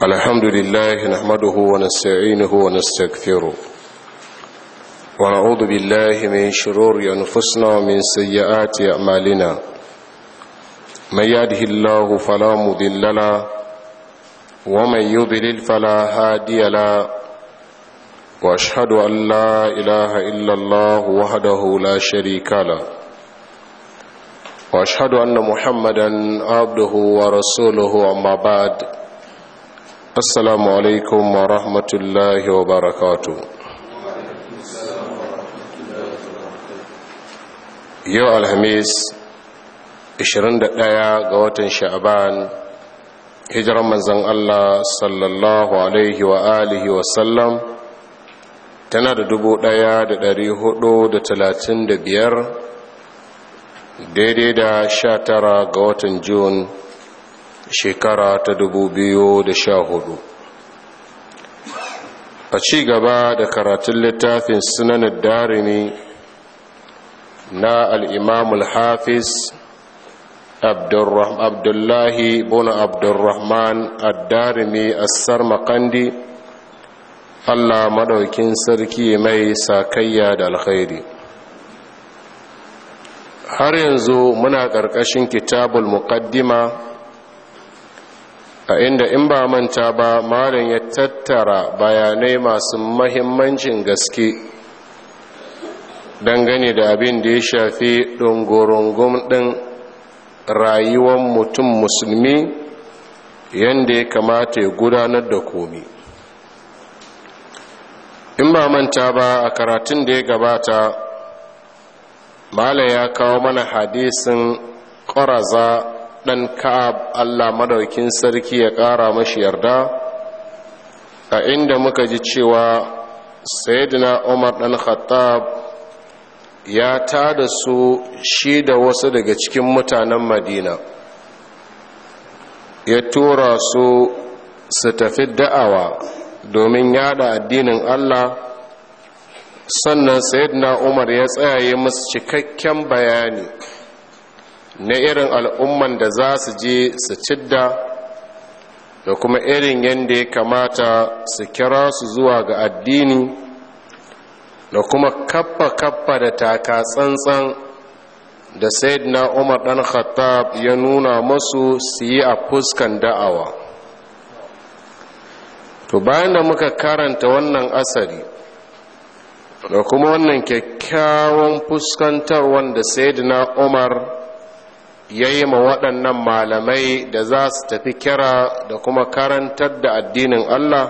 الحمد لله نحمده ونستعينه ونستغفره ونعوذ بالله من شرور أنفسنا ومن سيئات أعمالنا من يهده الله فلا مضل له ومن يضلل فلا هادي له واشهد ان لا اله الا الله وحده لا شريك له واشهد ان محمدا عبده ورسوله اما بعد السلام عليكم ورحمه الله وبركاته yau alhamis 21 ga watan sha'aban hijiran manzan allah sallallahu alaihi wa alihi wasallam tana da dubu ɗaya da dari hudu da talatin da biyar daidai da sha tara ga watan Jun shekara ta dubu biyu da sha hudu a ci gaba da karatun littafin sunanin darimi na al'imamul hafiz abdullahi bin abdurrahman ad-darimi assar makandi Allah madaukin sarki mai sakayya da alkhairi har yanzu muna ƙarƙashin kitabul muqaddima a inda in ba manta ba malam ya tattara bayanai masu mahimmancin gaske dangane da abin da ya shafi ɗungurungun ɗin rayuwar mutum musulmi yadda ya kamata ya gudanar da komi in ba manta ba a karatun da ya gabata mala ya kawo mana hadisin ƙwaraza ɗan ka'ab allah madaukin sarki ya ƙara mashi yarda a inda muka ji cewa sayyidina umar ɗan khattab ya tada su shi da wasu daga cikin mutanen madina ya tura su su tafi da'awa domin yada addinin Allah sannan sayyidina Umar ya tsayaye musu cikakken bayani na irin al'umman da za su je su cidda da kuma irin yadda ya kamata su kira su zuwa ga addini da kuma kappa-kappa da taka tsantsan da sayyidina Umar ɗan Khattab ya nuna masu su yi a fuskan da'awa to bayan da muka karanta wannan asari da kuma wannan kyakkyawan fuskantar wanda sayyidina umar ya yi ma waɗannan malamai da za su tafi kira da kuma karantar da addinin allah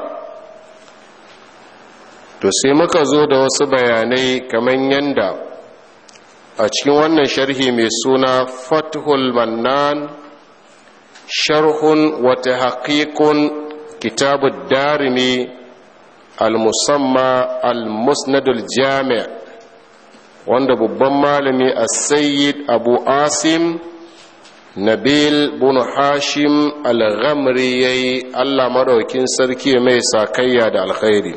to sai muka zo da wasu bayanai kamar yadda a cikin wannan sharhi mai suna fathul mannan sharhun wata haƙiƙun كتاب الدارمي المسمى المسند الجامع wanda babban malami a sayyid abu asim nabil bin hashim al-ghamri ya yi allah maɗaukin sarki mai sakayya da alkhairi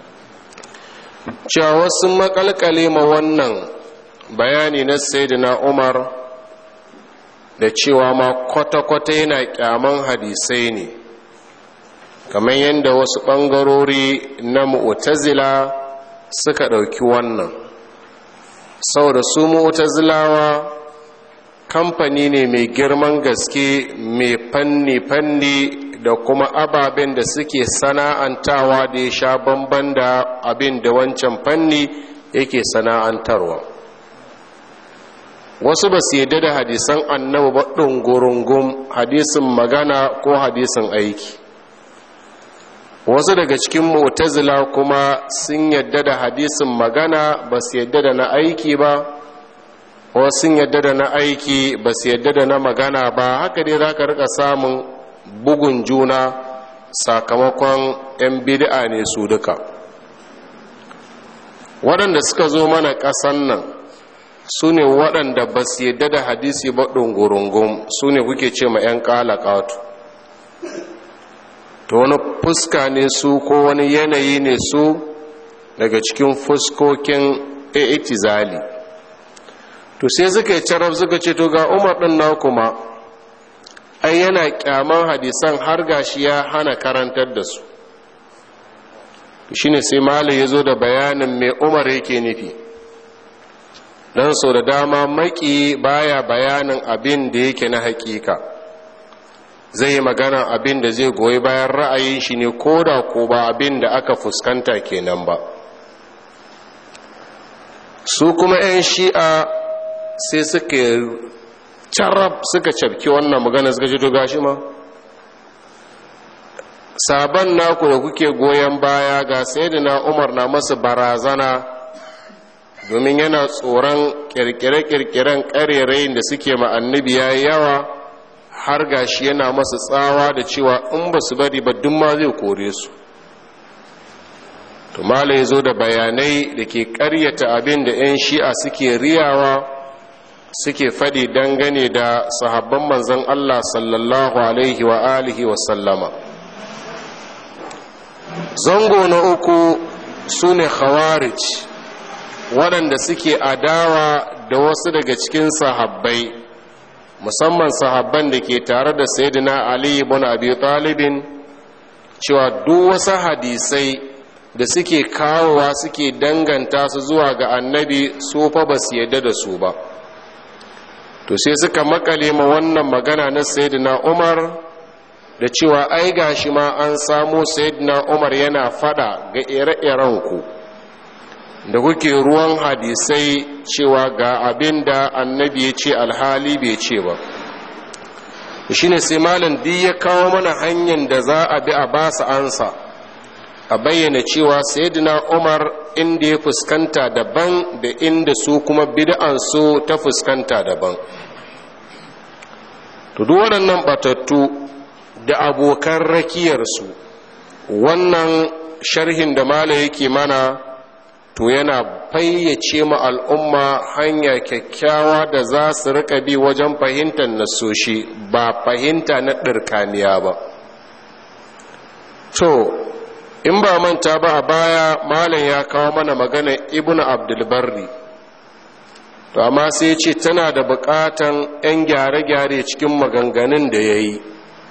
cewa wasu makalkale ma wannan bayani na sayyidina umar da cewa ma kwata-kwata yana kyaman hadisai ne kamar yadda wasu ɓangarori na mu'tazila suka ɗauki wannan saboda su mu'tazilawa kamfani ne mai girman gaske mai fanni-fanni da kuma ababen da suke sana'antawa da ya sha bamban da abin da wancan fanni yake sana'antarwa wasu ba su yadda da hadisan annabi ba ɗungurungun hadisin magana ko hadisin aiki wasu daga cikin mu'tazila kuma sun yadda da hadisin magana ba su yadda da na aiki ba wasu sun yadda da na aiki ba su yadda da na magana ba haka dai za ka rika samun bugun juna sakamakon 'yan bid'a ne su duka waɗanda suka zo mana ƙasan nan su ne waɗanda ba su yadda da hadisi ba ɗungurungun su ne kuke ce ma 'yan ƙalaƙatu to wani fuska ne su ko wani yanayi ne su daga cikin fuskokin itizali to sai suka yi carab suka ce to ga umar ɗin na kuma ai yana kyaman hadisan har gashi ya hana karantar da su shine sai malai ya zo da bayanin mai umar yake nufi don so da dama maki baya bayanin abin da yake na hakika zai yi magana abin da zai goyi bayan ra'ayin shi ne ko da ko ba abin da aka fuskanta kenan ba su kuma 'yan shi'a sai suka carab suka cafki wannan magana suka ce to gashi ma sabon naku da kuke goyon baya ga na umar na masu barazana domin yana tsoron kirkire-kirkiren karerayin da suke ma'annabi ya yawa har gashi yana masu tsawa da cewa in ba su bari ba duk ma zai kore su tumala ya zo da bayanai da ke karyata abin da 'yan shi'a suke riyawa suke faɗi dangane da sahabban manzan allah sallallahu alaihi wa alihi wa sallama zango na uku su ne khawarij waɗanda suke adawa da wasu daga cikin sahabbai musamman sahabban da ke tare da sayyidina ali ibn abi talibin cewa duk wasu hadisai da suke kawowa suke danganta su zuwa ga annabi su fa ba su yadda da su ba to sai suka makale ma wannan magana na sayyidina umar da cewa ai gashi ma an samu sayyidina umar yana fada ga ire-iren ku da kuke ruwan hadisai cewa ga abin da annabi ya ce alhali bai ce ba shi ne sai malin duk ya kawo mana hanyar da za a bi a ba su ansa a bayyana cewa sayyidina umar inda ya fuskanta daban da inda su kuma bid'ansu ta fuskanta daban to duk waɗannan batattu da abokan rakiyarsu wannan sharhin da mala yake mana to yana fayyace ma al'umma hanya kyakkyawa da za su rika bi wajen fahimtar nasoshi ba fahimta na ɗirkaniya ba to in ba manta ba a baya malam ya kawo mana magana ibn abdulbarri to amma sai ce tana da buƙatan 'yan gyare-gyare cikin maganganun da ya yi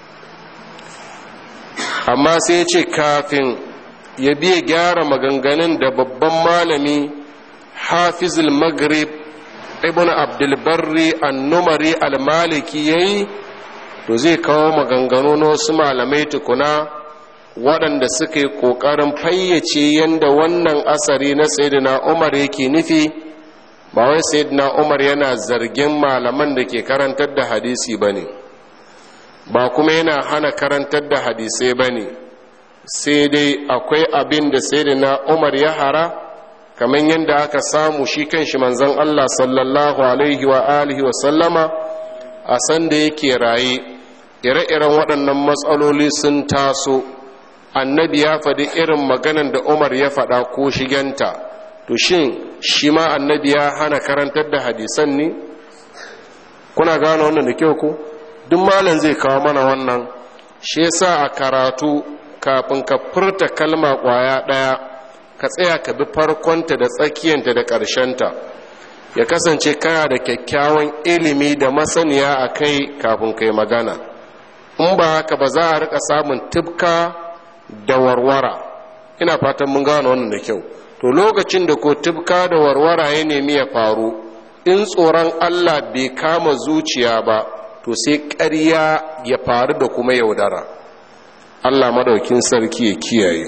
amma sai ce kafin ya biya gyara maganganun da babban malami hafizul maghrib ibn abdulbarri annumari almaliki ya yi to zai kawo maganganu na wasu malamai tukuna waɗanda suka yi ƙoƙarin fayyace yadda wannan asari na sayyidina umar yake nufi ba wai sayyidina umar yana zargin malaman da ke karantar da hadisi ba ne ba kuma yana hana karantar da hadisai ba ne sai dai akwai abin da sayyidina umar ya hara kamar yadda aka samu shi kan shi manzon allah sallallahu alaihi wa alihi wa sallama a sanda yake raye ire-iren waɗannan matsaloli sun taso annabi ya faɗi irin maganan da umar ya faɗa ko shigenta to shin shi ma annabi ya hana karantar da hadisan ne kuna gane wannan da kyau ko duk malam zai kawo mana wannan shi yasa a karatu kafin ka furta kalma ƙwaya ɗaya ka tsaya ka bi farkonta da tsakiyanta da ƙarshenta ya kasance kana da kyakkyawan ilimi da masaniya a kai kafin kai magana in ba haka ba za a rika samun tibka da warwara ina fatan mun gano wannan da kyau to lokacin da ko tibka da warwara ya nemi ya faru in tsoron allah bai kama zuciya ba to sai ƙarya ya faru da kuma yaudara allah madaukin sarki ya kiyaye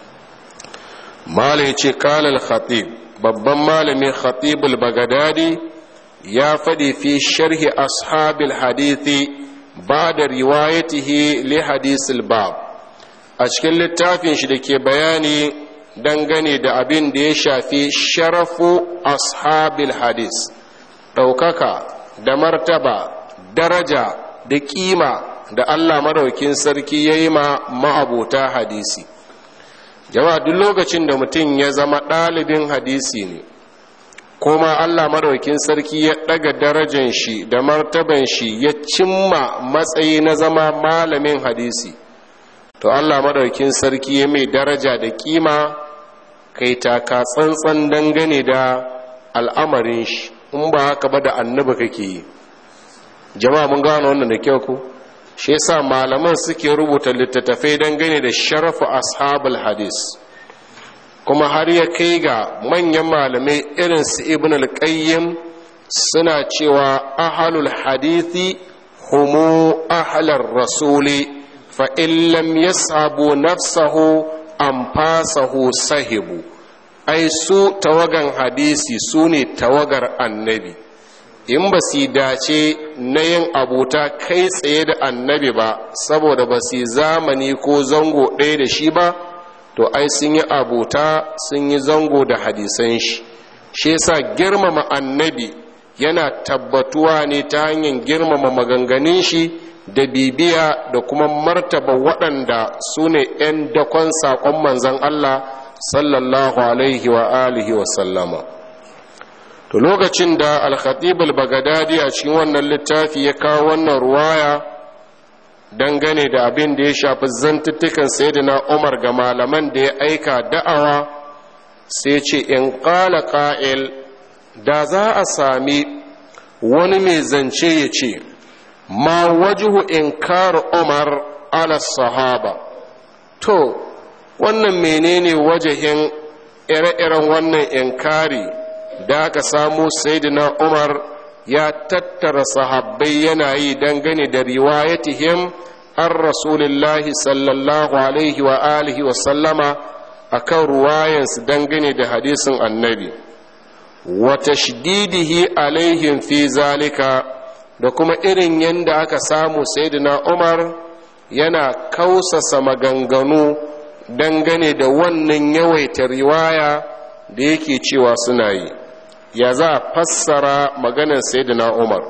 malai ce kalal khatib babban malamin khatibul bagadadi ya faɗi fi sharhi ashabil hadithi ba da riwayatihi li hadisul bab a cikin littafin shi da ke bayani dangane da abin da ya shafi sharafu ashabil hadis ɗaukaka da martaba daraja da ƙima da allah maraukin sarki ya yi ma ma'abuta hadisi jama'a duk lokacin da mutum ya zama ɗalibin hadisi ne kuma allah maraukin sarki ya ɗaga darajan shi da martaban shi ya cimma matsayi na zama malamin hadisi to allah maraukin sarki ya mai daraja da kima kai taka tsantsan dangane da al'amarin shi in ba haka ba da annabi kake yi jama'a mun gano wannan da kyau ku shi yasa malaman suke rubuta littattafai dangane da sharafu ashabul hadis kuma har ya kai ga manyan malamai irin su ibn al-qayyim suna cewa ahalul hadithi humu ahalar rasuli fa in lam yashabu nafsahu anfasahu sahibu ai su tawagan hadisi su ne tawagar annabi in ba su dace na yin abuta kai tsaye da annabi ba saboda ba su zamani ko zango ɗaya da shi ba to ai sun yi abuta sun yi zango da hadisan shi shi yasa girmama annabi yana tabbatuwa ne ta hanyar girmama maganganun shi da bibiya da kuma martaba waɗanda su ne 'yan dakon saƙon manzan Allah sallallahu alaihi wa alihi wa sallama to lokacin da al-khatib al-baghdadi a cikin wannan littafi ya kawo wannan ruwaya dangane da abin da ya shafi zantuttukan sayyidina Umar ga malaman da ya aika da'awa sai ce in qala qa'il da za a sami wani mai zance ya ce ma wajhu inkar Umar ala sahaba to wannan menene wajahin ire-iren wannan inkari da aka samu sayyidina umar ya tattara sahabbai yana yi dangane da riwayatihim an rasulillahi sallallahu alaihi wa alihi wa sallama akan ruwayansu dangane da hadisin annabi wa tashdidihi alaihim fi zalika da kuma irin yadda aka samu sayyidina umar yana kausasa maganganu dangane da wannan yawaita riwaya da yake cewa suna yi ya za a fassara maganar sayyidina umar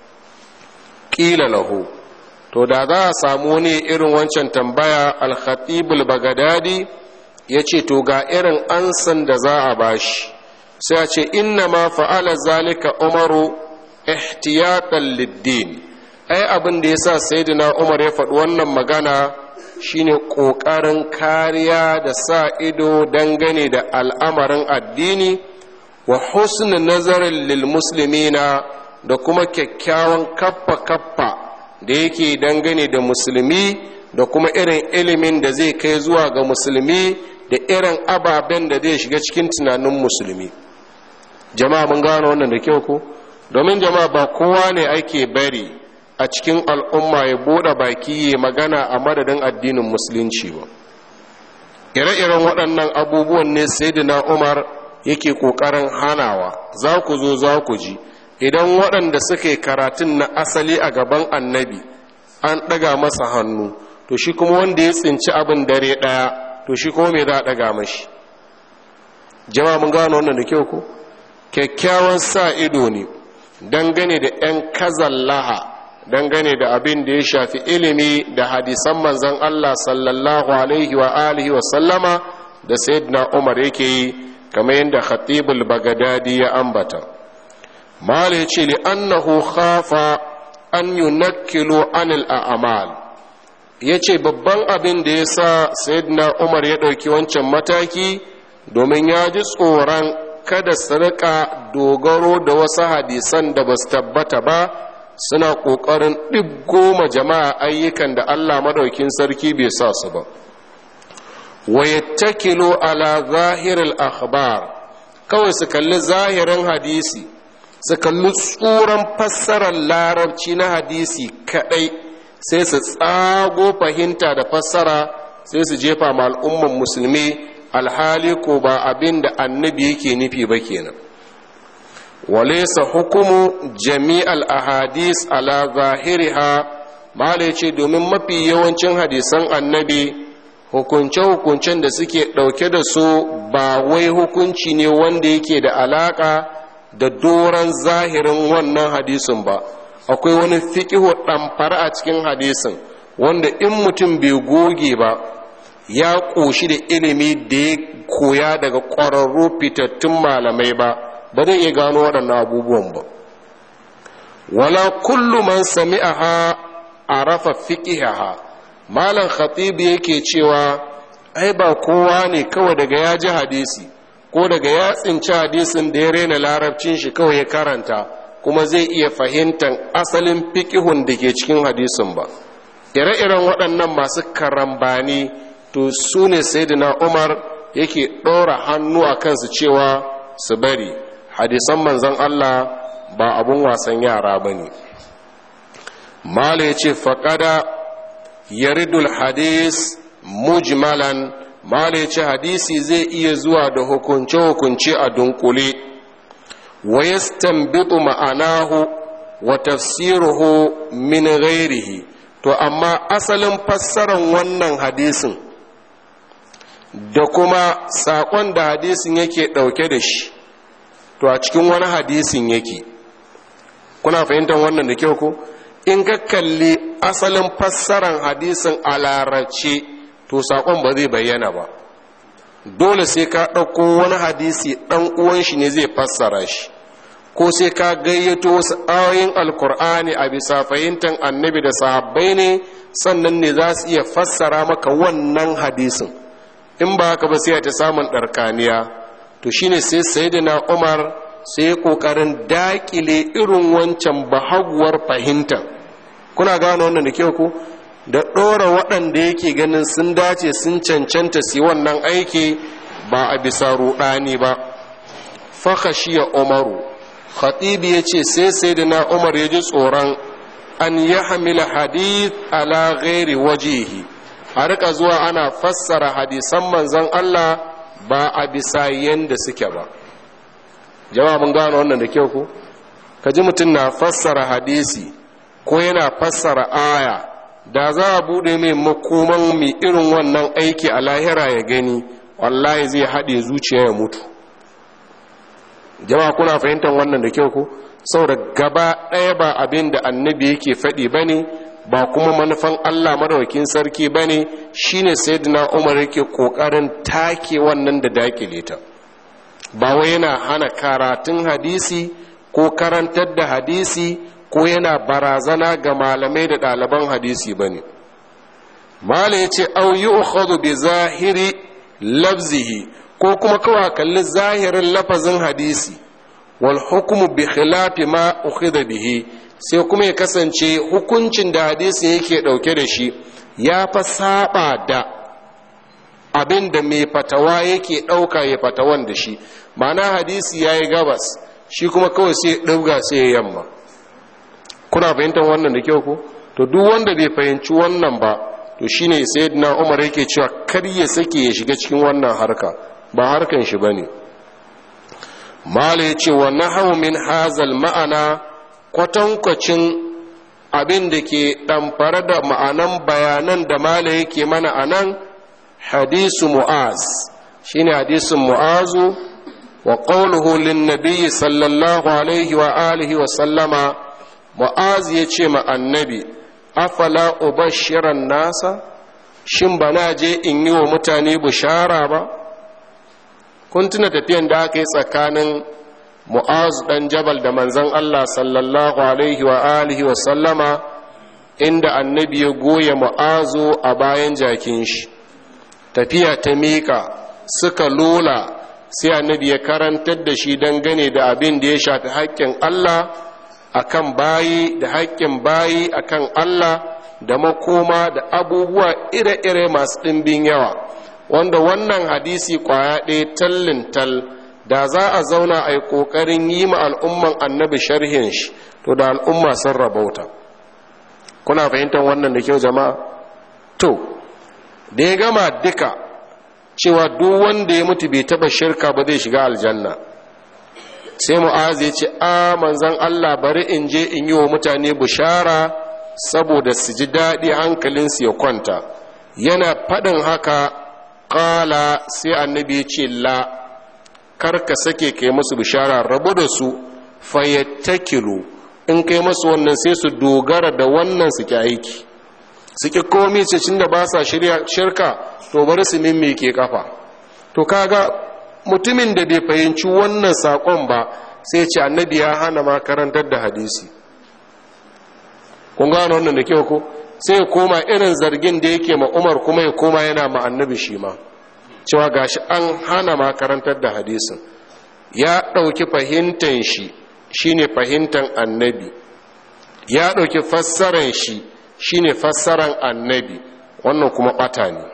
ƙila lahu to da za a samu wani irin wancan tambaya alhatibul bagadadi ya ce to ga irin ansan da za a bashi sai a ce inna ma fa'ala zalika umaru ihtiyatan liddin ai abin da ya sa sayyidina umar ya faɗi wannan magana shine ƙoƙarin kariya da sa ido dangane da al'amarin addini wa husnul nazarin lil muslimina da kuma kyakkyawan kaffa kaffa da yake dangane da musulmi da kuma irin ilimin da zai kai zuwa ga musulmi da irin ababen da zai shiga cikin tunanin musulmi jama'a mun gano wannan da kyau ko domin jama'a ba kowa ne ake bari a cikin al'umma ya bude baki ya magana a madadin addinin musulunci ba ire-iren waɗannan abubuwan ne sai na umar yake ƙoƙarin hanawa za ku zo za ku ji idan waɗanda suka yi karatun na asali a gaban annabi an ɗaga masa hannu to shi kuma wanda ya tsinci abin dare ɗaya to shi kuma mai za a ɗaga mashi jama'a mun gano wannan da kyau ko kyakkyawan sa ido ne dangane da 'yan kazallaha dangane da abin da ya shafi ilimi da hadisan manzan Allah sallallahu alaihi wa alihi wa sallama da sayyidina Umar yake yi kamar yadda Khatibul Bagadadi ya ambata mala yace li annahu khafa an yunakkilu anil a'mal yace babban abin da yasa sayyidina Umar ya dauki wancan mataki domin ya ji tsoron kada su rika dogaro da wasu hadisan da ba su tabbata ba suna ƙoƙarin ɗiggoma jama'a ayyukan da Allah maɗaukin sarki bai sa su ba wayattakilu ala zahiril akhbar kawai su kalli zahirin hadisi su kalli tsuran fassarar larabci na hadisi kaɗai sai su tsago fahimta da fassara sai su jefa ma al'umman musulmi alhali ko ba abin da annabi yake nufi ba kenan وليس حكم جميع الأحاديث على ظاهرها ما ce domin mafi yawancin hadisan annabi hukunce-hukuncen da suke ɗauke da su ba wai hukunci ne wanda yake da alaƙa da doron zahirin wannan hadisin ba akwai wani fiƙihu ɗamfara a cikin hadisin wanda in mutum bai goge ba ya ƙoshi da ilimi da ya koya daga ƙwararru fitattun malamai ba ba zai iya gano waɗannan abubuwan ba wala kullu man sami'aha arafa fiqihaha malam khatib yake cewa ai ba kowa ne kawai daga ya ji hadisi ko daga ya tsinci hadisin da ya rena larabcin shi kawai ya karanta kuma zai iya fahimtar asalin fiqihun da ke cikin hadisin ba ire-iren waɗannan masu karambani to su ne sayyidina umar yake ɗora hannu a kansu cewa su bari hadisan manzon allah ba abun wasan yara ba ne mala ya ce faƙada yaridul hadis mujmalan mala ya ce hadisi zai iya zuwa da hukunce-hukunce a dunkule wa yastanbitu ma'anahu wa tafsiruhu min ghairihi to amma asalin fassarar wannan hadisin da kuma saƙon da hadisin yake ɗauke da shi to a cikin wani hadisin yake kuna fahimtar wannan da kyau ko in ka kalli asalin fassarar hadisin a larabce to saƙon ba zai bayyana ba dole sai ka ɗauko wani hadisi ɗan uwan shi ne zai fassara shi ko sai ka gayyato wasu ayoyin alkur'ani a bisa fahimtar annabi da sahabbai ne sannan ne za su iya fassara maka wannan hadisin in ba haka ba sai ta samun ɗarkaniya to shine sai sayyidina umar sai ƙoƙarin daƙile irin wancan bahaguwar fahimtar kuna gane wannan da kyau ku da ɗora waɗanda yake ganin sun dace sun cancanta su wannan aiki ba a bisa ruɗani ba fakashiya umaru khatibi ya ce sai sai da na umar ya ji tsoron an ya hamila hadith ala ghairi wajihi a rika zuwa ana fassara hadisan manzon Allah ba a bisa yanda suke ba jama'a mun gano wannan da kyau ku ka ji mutum na fassara hadisi ko yana fassara aya da za a buɗe mai makoman mai irin wannan aiki a lahira ya gani wallahi zai haɗe zuciya ya mutu jama'a kuna fahimtar wannan da kyau ko saboda gaba ɗaya ba abin da annabi yake faɗi ba ne ba kuma manufan allah madawakin sarki ba ne shine sayyidina umar yake ƙoƙarin take wannan da dakile ta ba wai yana hana karatun hadisi ko karantar da hadisi ko yana barazana ga malamai da ɗaliban hadisi ba ne mala ya ce au yi bi zahiri lafzihi ko kuma kawai kalli zahirin lafazin hadisi wal hukumu bi khilafi ma ukhidha bihi sai kuma ya kasance hukuncin da hadisin yake dauke da shi ya fa saba da abin da mai fatawa yake dauka ya fatawan da shi ma'ana hadisi yayi gabas shi kuma kawai sai dauga sai ya yamma kuna fahimtar wannan da kyau ko to duk wanda bai fahimci wannan ba to shine sayyidina Umar yake cewa kar ya sake ya shiga cikin wannan harka ba harkan shi bane mala yace wa nahawu min hazal ma'ana kwatankwacin abin da ke ɗamfare da ma'anan bayanan da mala yake mana anan hadisu mu'az shine hadisin mu'azu wa qawluhu lin nabiyyi sallallahu alaihi wa alihi wa sallama mu'az yace ma annabi afala ubashiran nasa shin ba na je in yi wa mutane bishara ba kun tuna tafiyan da aka yi tsakanin mu'azu dan jabal da manzon Allah sallallahu alaihi wa alihi wa sallama inda annabi ya goya mu'azu a bayan jakin shi tafiya ta miƙa suka lola sai annabi ya karantar da shi dangane da abin da ya shafi haƙƙin Allah akan bayi da haƙƙin bayi akan Allah da makoma da abubuwa ire-ire masu ɗimbin yawa wanda wannan hadisi kwaya ɗaya tallin tal da za a zauna a yi ƙoƙarin yi ma al'umman annabi sharhin shi to da al'umma sun rabauta kuna fahimtar wannan da kyau jama'a to da ya gama duka cewa duk wanda ya mutu bai taɓa shirka ba zai shiga aljanna sai mu'az ya ce a manzan Allah bari in je in yi wa mutane bishara saboda su ji daɗi hankalinsu ya kwanta yana faɗin haka ƙala sai annabi ya ce la karka sake kai musu bishara rabu da su fayyattakilu in kai masu wannan sai su dogara da wannan su ki aiki su ki komi cin da ba sa shirka to bari su mimmike kafa to kaga mutumin da bai fahimci wannan saƙon ba sai ce annabi ya hana ma karantar da hadisi kun gano wannan da kyau ko sai ya koma irin zargin da yake ma umar kuma ya koma yana ma annabi shi ma cewa gashi an hana ma karantar da hadisin ya ɗauki fahimtan shi shine fahimtan annabi ya ɗauki fassaran shi shine fassaran annabi wannan kuma bata ne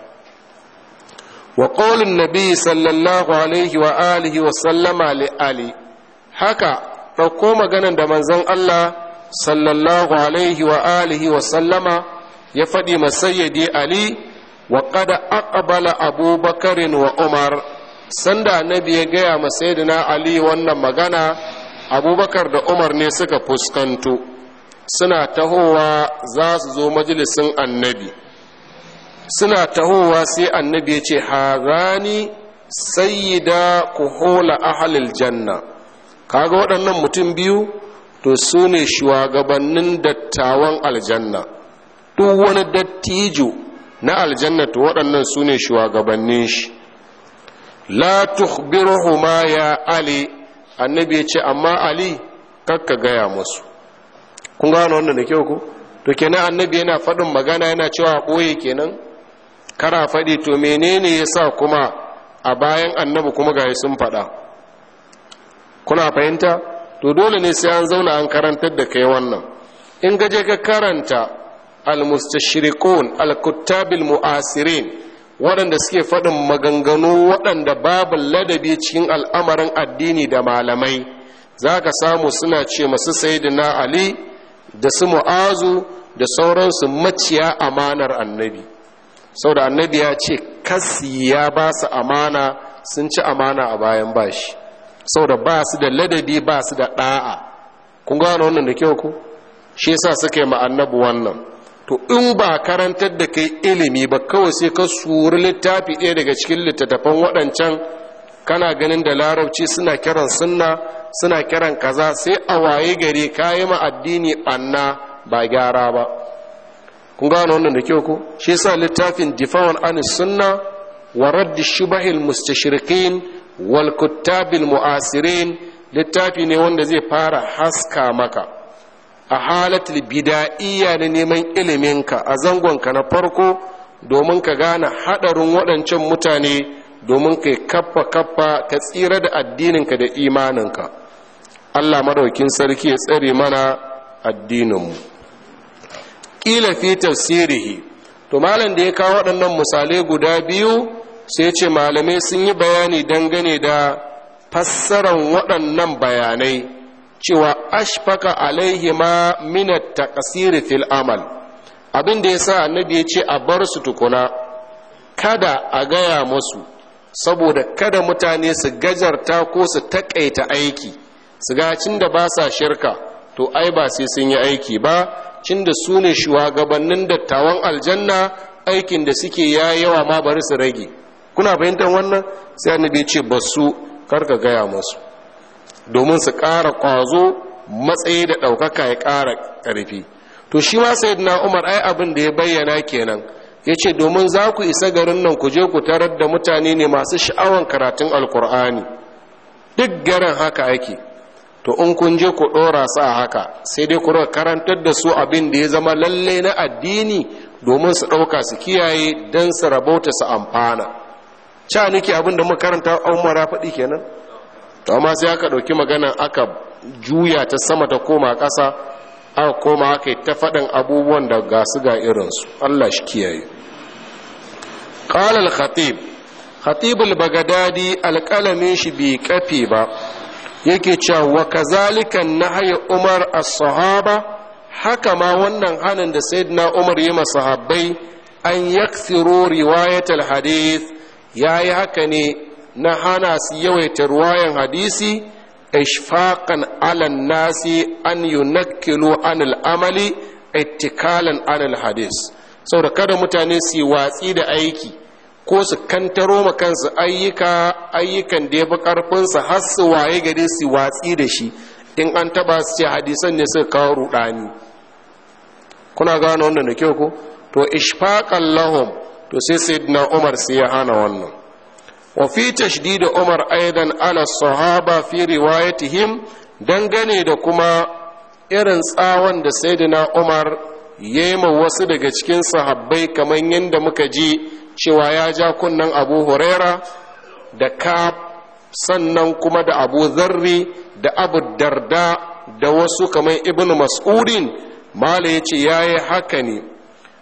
wa qaulun nabi sallallahu alaihi wa alihi wa sallama li ali haka ɗauko maganan da manzon Allah sallallahu alaihi wa alihi wa sallama ya faɗi masayyadi ali wa qad aqbala abubakarin wa umar sanda annabi ya gaya ma sayyidina ali wannan magana abubakar da umar ne suka fuskanto suna tahowa za su zo majalisin annabi suna tahowa sai annabi ya ce hazani sayyida kuhola ahalil janna kaga waɗannan mutum biyu to su ne shugabannin dattawan aljanna duk wani dattijo na aljanna to waɗannan su ne shugabannin shi la tukhbiruhuma ya ali annabi ya ce amma ali kakka gaya musu kun gano wannan da kyau ku to kenan annabi yana faɗin magana yana cewa ɓoye kenan kara faɗi to menene ya sa kuma a bayan annabi kuma ga sun faɗa kuna fahimta to dole ne sai an zauna an karantar da kai wannan in gaje ka karanta al-mustashriqun al-kuttabil mu'asirin waɗanda suke faɗin maganganu waɗanda babu ladabi cikin al'amarin addini da malamai za ka samu suna ce masu sayidina ali da su mu'azu da sauransu maciya amanar annabi sau da annabi ya ce kasi ya ba su amana sun ci amana a bayan bashi sau da ba su da ladabi ba su da ɗa'a kun gano wannan da kyau ku shi yasa suka yi annabi wannan to in ba karantar da kai ilimi ba kawai sai ka suri littafi ɗaya daga cikin littattafan waɗancan kana ganin da larabci suna kiran sunna suna kiran kaza sai a waye gari kayi ma addini ɓanna ba gyara ba kun gano wannan da kyau ko shi yasa littafin difawan anis sunna wa raddi shubahil mustashriqin wal kuttabil mu'asirin littafi ne wanda zai fara haska maka a halatul bida'iyya na neman iliminka a zangonka na farko domin ka gane hadarin waɗancan mutane domin ka kaffa kaffa ka tsira da addininka da imaninka Allah madaukin sarki ya tsare mana addininmu ƙila fi tafsirihi to malam da ya kawo waɗannan misalai guda biyu sai ce malamai sun yi bayani dangane da fassaran waɗannan bayanai cewa ashfaka alaihi ma minat taqsir fil amal abin da yasa annabi ya ce a bar su tukuna kada a gaya musu saboda kada mutane su gajarta ko su takaita aiki su ga cin da ba sa shirka to ai ba sai sun yi aiki ba cin da su ne shugabannin dattawan aljanna aikin da suke ya yawa ma bari su rage kuna fahimtar wannan sai annabi ya ce ba su karka gaya musu domin su ƙara ƙwazo matsayi da ɗaukaka ya ƙara ƙarfi to shi ma sai na umar ai abin da ya bayyana kenan ya ce domin za ku isa garin nan ku je ku tarar da mutane ne masu sha'awan karatun alkur'ani duk garin haka ake to in kun je ku ɗora su a haka sai dai ku karantar da su abin da ya zama lalle na addini domin su ɗauka su kiyaye don su rabauta su amfana ca nake abin da makaranta umara faɗi kenan to amma sai aka ɗauki magana aka juya ta sama ta koma ƙasa aka koma aka yi ta faɗin abubuwan da ga su ga irinsu allah shi kiyaye ƙalal khatib khatibul bagadadi alƙalamin shi bai kafe ba yake cewa wa kazalika nahyi umar as-sahaba haka ma wannan hanin da sayyidina umar yi masahabbai an yaksiru riwayat al-hadith yayi haka ne na hana su yawaita ruwayan hadisi ishfaqan ala nasi an yunakkilu an al-amali ittikalan ala al-hadith saboda kada mutane su yi watsi da aiki ko su kantaro ma kansu ayyuka ayyukan da ya fi ƙarfinsa har su waye gare su watsi da shi in an taba su ce hadisan ne suka kawo rudani kuna gano wannan da kyau ko to ishfaqan lahum to sai sayyidina umar sai ya hana wannan wa fi tashdid umar aidan ala sahaba fi riwayatihim dangane da kuma irin tsawon da sayyidina umar yayi ma wasu daga cikin sahabbai kamar yadda muka ji cewa ya ja kunnen abu huraira da ka sannan kuma da abu zarri da abu darda da wasu kamar ibn mas'udin mala ya ce ya yi haka ne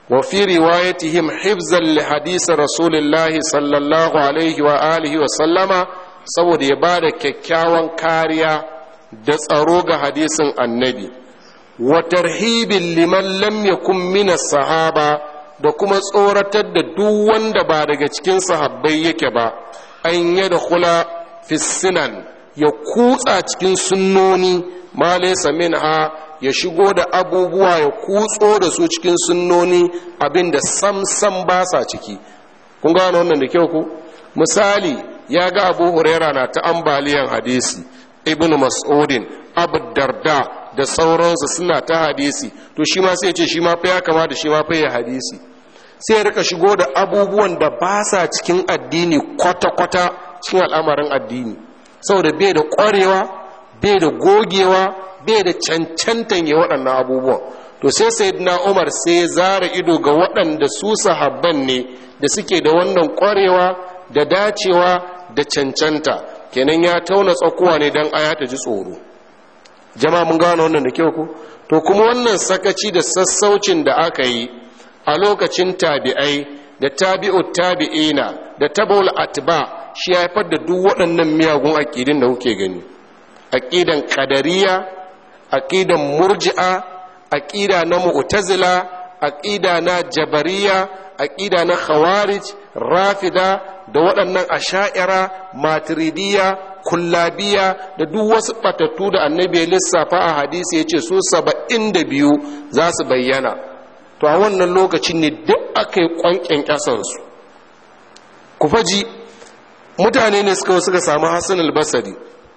wa fi riwayatihim hifzan li hadisi rasulillahi sallallahu alaihi wa alihi wa sallama saboda ya ba da kyakkyawan kariya da tsaro ga hadisin annabi wa tarhibin liman lam yakun min sahaba da kuma tsoratar da duk wanda ba daga cikin sahabbai yake ba an yada kula fissinan ya kutsa cikin sunnoni ma laysa minha ya shigo da abubuwa ya kutso da su cikin sunnoni abinda sam sam ba sa ciki kun gano wannan da kyau ku misali ya ga abu huraira na ta ambaliyan hadisi ibn mas'udin abu darda da sauransu suna ta hadisi to shi ma sai ce shi ma fa ya kamata shi ma fa ya hadisi sai ya rika shigo da abubuwan da ba sa cikin addini kwata-kwata cikin al'amarin addini saboda bai da ƙwarewa bai da gogewa bai da cancantan ya waɗannan abubuwan to sai sayyidina umar sai ya zara ido ga waɗanda su sahabban ne da suke da wannan ƙwarewa da dacewa da cancanta kenan ya tauna tsakuwa ne don aya ta ji tsoro jama'a mun gano wannan da kyau ku to kuma wannan sakaci da sassaucin da aka yi a lokacin tabi'ai da tabi'ut tabi'ina da tabul atba shi ya haifar da duk waɗannan miyagun aƙidin da kuke gani aƙidan ƙadariya aƙidan murji'a aƙida na mu'tazila aƙida na jabariya aƙida na khawarij rafida da waɗannan asha'ira matiridiya kullabiya da duk wasu batattu da annabi ya lissafa a hadisi ya ce su saba'in da biyu za su bayyana to a wannan lokacin ne duk aka yi ƙwanƙyan ƙasansu ku faji mutane ne suka suka samu hassan albasari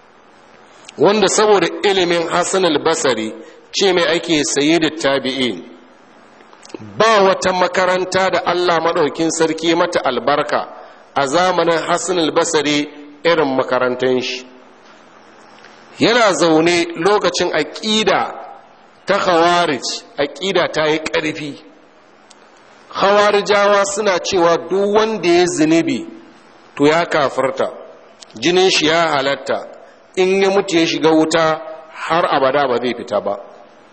wanda saboda ilimin hassan albasari ce mai ake saye da tabi'in ba wata makaranta da allah maɗaukin sarki mata albarka a zamanin hassan albasari irin makarantar shi yana zaune lokacin aƙida ta khawarij aƙida ta yi ƙarfi khawarijawa suna cewa duk wanda ya zunubi to ya kafarta jinin shi ya halatta in ya mutu ya shiga wuta har abada ba zai fita ba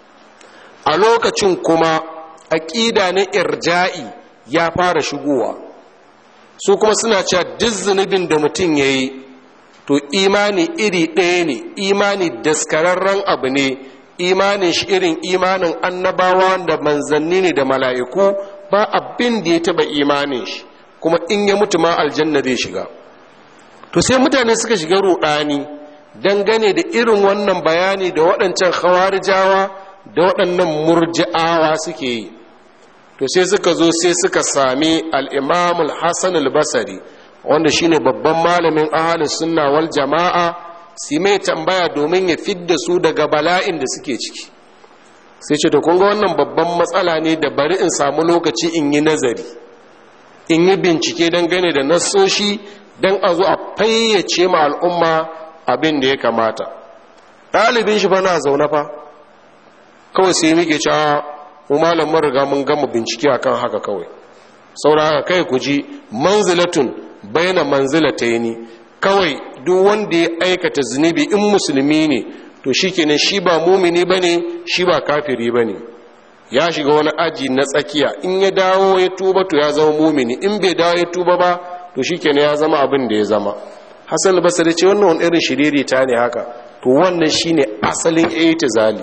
a lokacin kuma aƙida na irja'i ya fara shigowa su kuma suna cewa duk zunubin da mutum ya yi to imani iri ɗaya ne imani daskararren abu ne imanin shi irin imanin annabawa da manzanni ne da mala'iku ba abin da ya taɓa imanin shi kuma in ya mutu ma aljanna zai shiga to sai mutane suka shiga ruɗani dangane da irin wannan bayani da waɗancan hawarijawa da waɗannan murji'awa suke yi to sai suka zo sai suka sami al'imamul hassan al-basari wanda shine babban malamin ahalin sunna wal jama'a su mai tambaya domin ya fidda su daga bala'in da suke ciki sai ce da kunga wannan babban matsala ne da bari in samu lokaci in yi nazari in yi bincike dangane da nassoshi don a zo a fayyace ma al'umma abin da ya kamata ɗalibin shi fa na zaune fa kawai sai muke cewa mu malam mun riga mun gama bincike akan haka kawai saboda haka kai ku ji manzilatun baina manzilataini kawai duk wanda ya aikata zunubi in musulmi ne to shikenan shi ba mumini bane shi ba kafiri bane ya shiga wani aji na tsakiya in ya dawo ya tuba to ya zama mumini in bai dawo ya tuba ba to shikenan ya zama abin da ya zama Hassan Basri ce wannan wani irin shiriri ta ne haka to wannan shine asalin i'tizali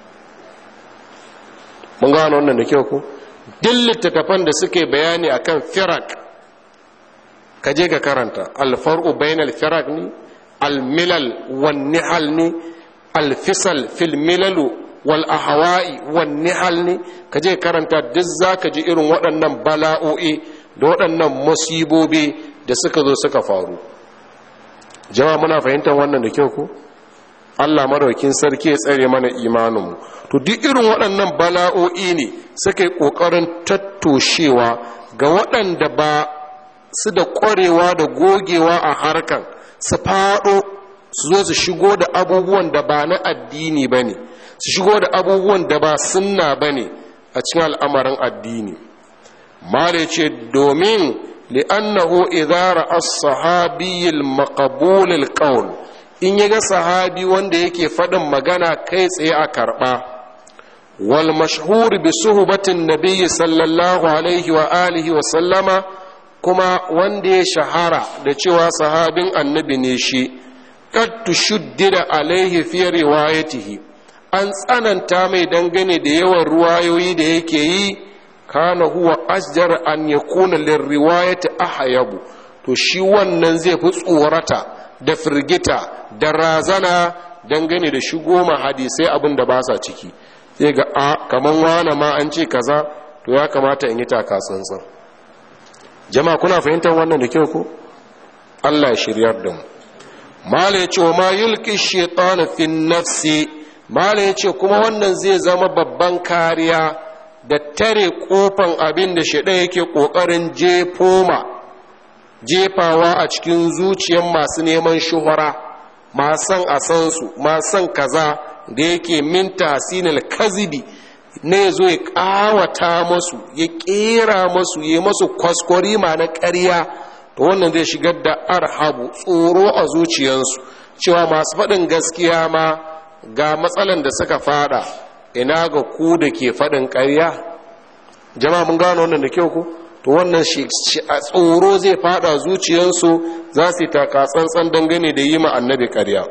mun gano wannan da kyau ko duk littattafan da suke bayani akan firak ka je ka karanta alfar'u bainal firak ne almilal wan nihal ne alfisal fil milalu wal ahwa'i wan nihal ne ka je karanta duk zaka ji irin waɗannan bala'o'i da waɗannan musibobi da suka zo suka faru jama'a muna fahimtar wannan da kyau ko Allah maraukin sarki ya tsare mana imaninmu to duk irin waɗannan bala'o'i ne suka yi ƙoƙarin tattoshewa ga waɗanda ba su da ƙwarewa da gogewa a harkan su faɗo su zo su shigo da abubuwan da ba na addini ba ne su shigo da abubuwan da ba sunna ba ne a cikin al'amarin addini mare ce domin li'annahu idara as-sahabiyyil maqbulil qawl in ya ga sahabi wanda yake faɗin magana kai tsaye a karɓa wal mashhur bi suhbatin nabiyyi sallallahu alaihi wa alihi wa sallama kuma wanda ya shahara da cewa sahabin annabi ne shi qad tushuddida alaihi fi riwayatihi an tsananta mai dangane da yawan ruwayoyi da yake yi kana huwa asjar an yakuna lirriwayati ahyabu to shi wannan zai fi tsorata da firgita da razana dangane da shigo ma hadisai abin da ba sa ciki sai ga a kaman wane ma an ce kaza to ya kamata in yi taka tsantsan jama'a kuna fahimtar wannan da kyau ko Allah ya shiryar da mu mala ya ce wa ma yulki shaitan fi nafsi mala ya ce kuma wannan zai zama babban kariya da tare kofan abin da shaidan yake kokarin jefoma jefawa a cikin zuciyar masu neman shuhura masan a san su masan kaza da yake min tasinal kazibi ne ya zo ya kawata masu ya kera masu ya masu kwaskwari ma na ƙarya to wannan zai shigar da arhabu tsoro a zuciyarsu cewa masu faɗin gaskiya ma ga matsalan da suka fada ina ga ku da ke faɗin ƙarya jama'a mun gano wannan da kyau ku to wannan shi a tsoro zai fada zuciyarsu za su yi taka tsantsan dangane da yi ma annabi ƙarya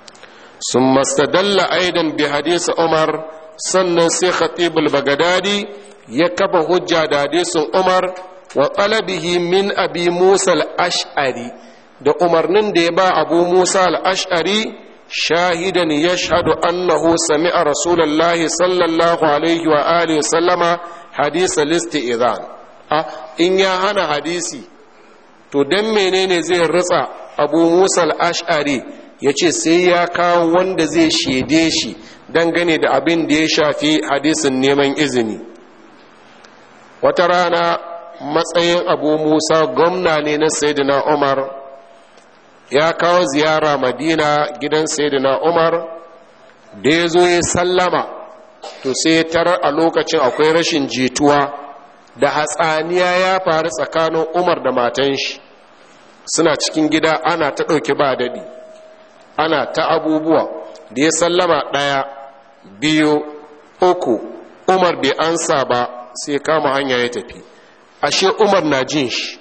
sun mastadalla aidan bi hadisi umar sannan sai khatibul bagadadi ya kafa hujja da hadisin umar wa talabihi min abi musa al-ash'ari da umarnin da ya ba abu musa al-ash'ari shahidan yashhadu annahu sami'a rasulullahi sallallahu alaihi wa alihi sallama hadisa listi idan a in ya hana hadisi to dan menene zai ritsa abu musa al-ash'ari ya ce sai ya kawo wanda zai shaide shi dangane da abin da ya shafi hadisin neman izini wata rana matsayin abu musa gwamna ne na sayyidina umar ya kawo ziyara madina gidan sayyidina umar da ya zo ya sallama to sai ya tarar a lokacin akwai rashin jituwa da hatsaniya ya faru tsakanin umar da matan shi suna cikin gida ana ta ɗauki ba daɗi ana ta abubuwa da ya sallama ɗaya biyu uku umar bai ansa ba sai kama hanya ya tafi ashe umar na jin shi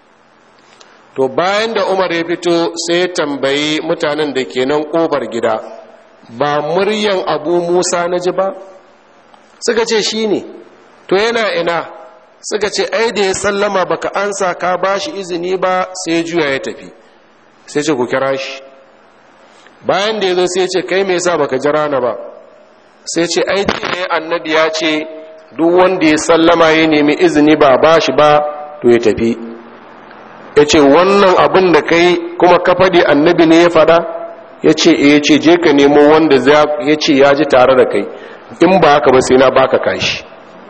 to bayan da umar ya fito sai ya tambayi mutanen da ke nan ƙobar gida ba muryan abu musa na ji ba suka ce shi ne to yana ina suka ce ai da ya sallama baka ansa ka ba shi izini ba sai juya ya tafi sai ce ku kira shi bayan da ya zo sai ce kai me yasa baka jira na ba sai ce ai ne annabi ya ce duk wanda ya sallama ya nemi izini ba ba shi ba to ya tafi ya ce wannan abin da kai kuma ka faɗi annabi ne ya faɗa ya ce ya ce je ka nemo wanda ya ce ya ji tare da kai in ba haka ba sai na baka kashi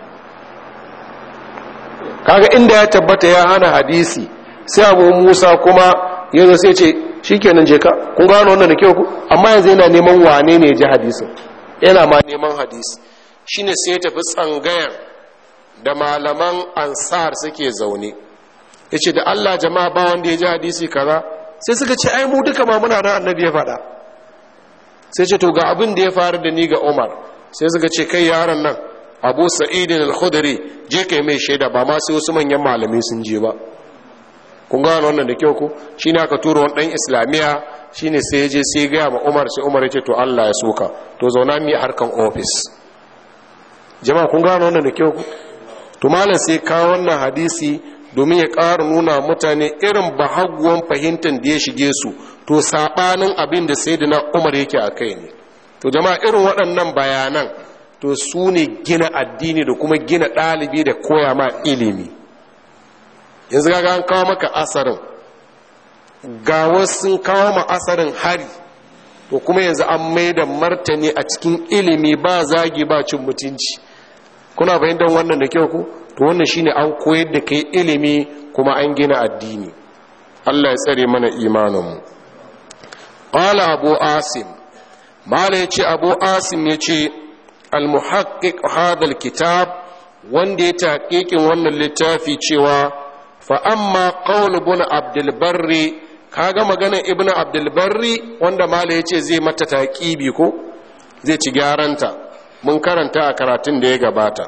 kaga inda ya tabbata ya hana hadisi sai abu musa kuma ya zo sai ce shi kenan je ka kun gano wannan da kyau ku amma yanzu yana neman wane ne ji hadisin yana ma neman hadisi shine sai ya tafi tsangayar da malaman ansar suke zaune ya ce da allah jama'a ba wanda ya ji hadisi kaza sai suka ce ai mu duka ma muna da annabi ya faɗa sai ce to ga abin da ya faru da ni ga umar sai suka ce kai yaron nan abu sa'idin al-khudri je kai mai shaida ba ma sai wasu manyan malamai sun je ba kun gano wannan da kyau ko shine aka tura wani dan islamiya shine sai ya je sai ga ma umar sai umar ya ce to Allah ya soka to zauna mi harkan office jama'a kun gano wannan da kyau ko to malam sai kawo wannan hadisi domin ya ƙara nuna mutane irin bahaguwan fahimtar da ya shige su to saɓanin abin da sai na umar yake a kai ne to jama'a irin waɗannan bayanan to su ne gina addini da kuma gina ɗalibi da koya ma ilimi yanzu ga an kawo maka asarin ga wasu kawo ma asarin hari to kuma yanzu an mai da martani a cikin ilimi ba zagi ba cin mutunci kuna fahimtar wannan da kyau ku to wannan shine an koyar da kai ilimi kuma an gina addini Allah ya tsare mana imaninmu qala abu asim mala yace abu asim yace al muhaqqiq hadha al kitab wanda ya taqiqin wannan littafi cewa fa amma qawl ibn abdul barri kaga magana ibn abdul barri wanda mala yace zai mata taqibi ko zai ci gyaranta mun karanta a karatun da ya gabata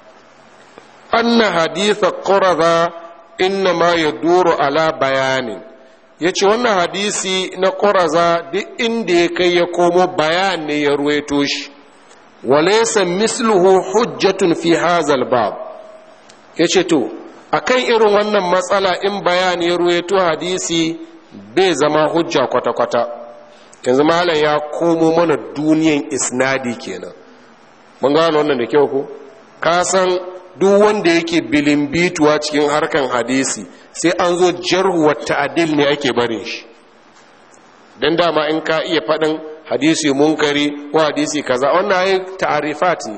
anna haditha quraza inna ma yaduru ala bayanin yace wannan hadisi na quraza duk inda ya kai ya komo bayan ne ya ruwaito shi walaysa misluhu hujjatun fi hazal bab yace to akan irin wannan matsala in bayani ya ruwaito hadisi bai zama hujja kwata-kwata yanzu malam ya komo mana duniyan isnadi kenan mun gano wannan da kyau ko ka san duk wanda yake bilimbituwa cikin harkan hadisi sai an zo jarhuwar ta'adil ne ake barin shi dan dama in ka iya faɗin hadisi munkari ko hadisi kaza wannan ai ta'arifat ne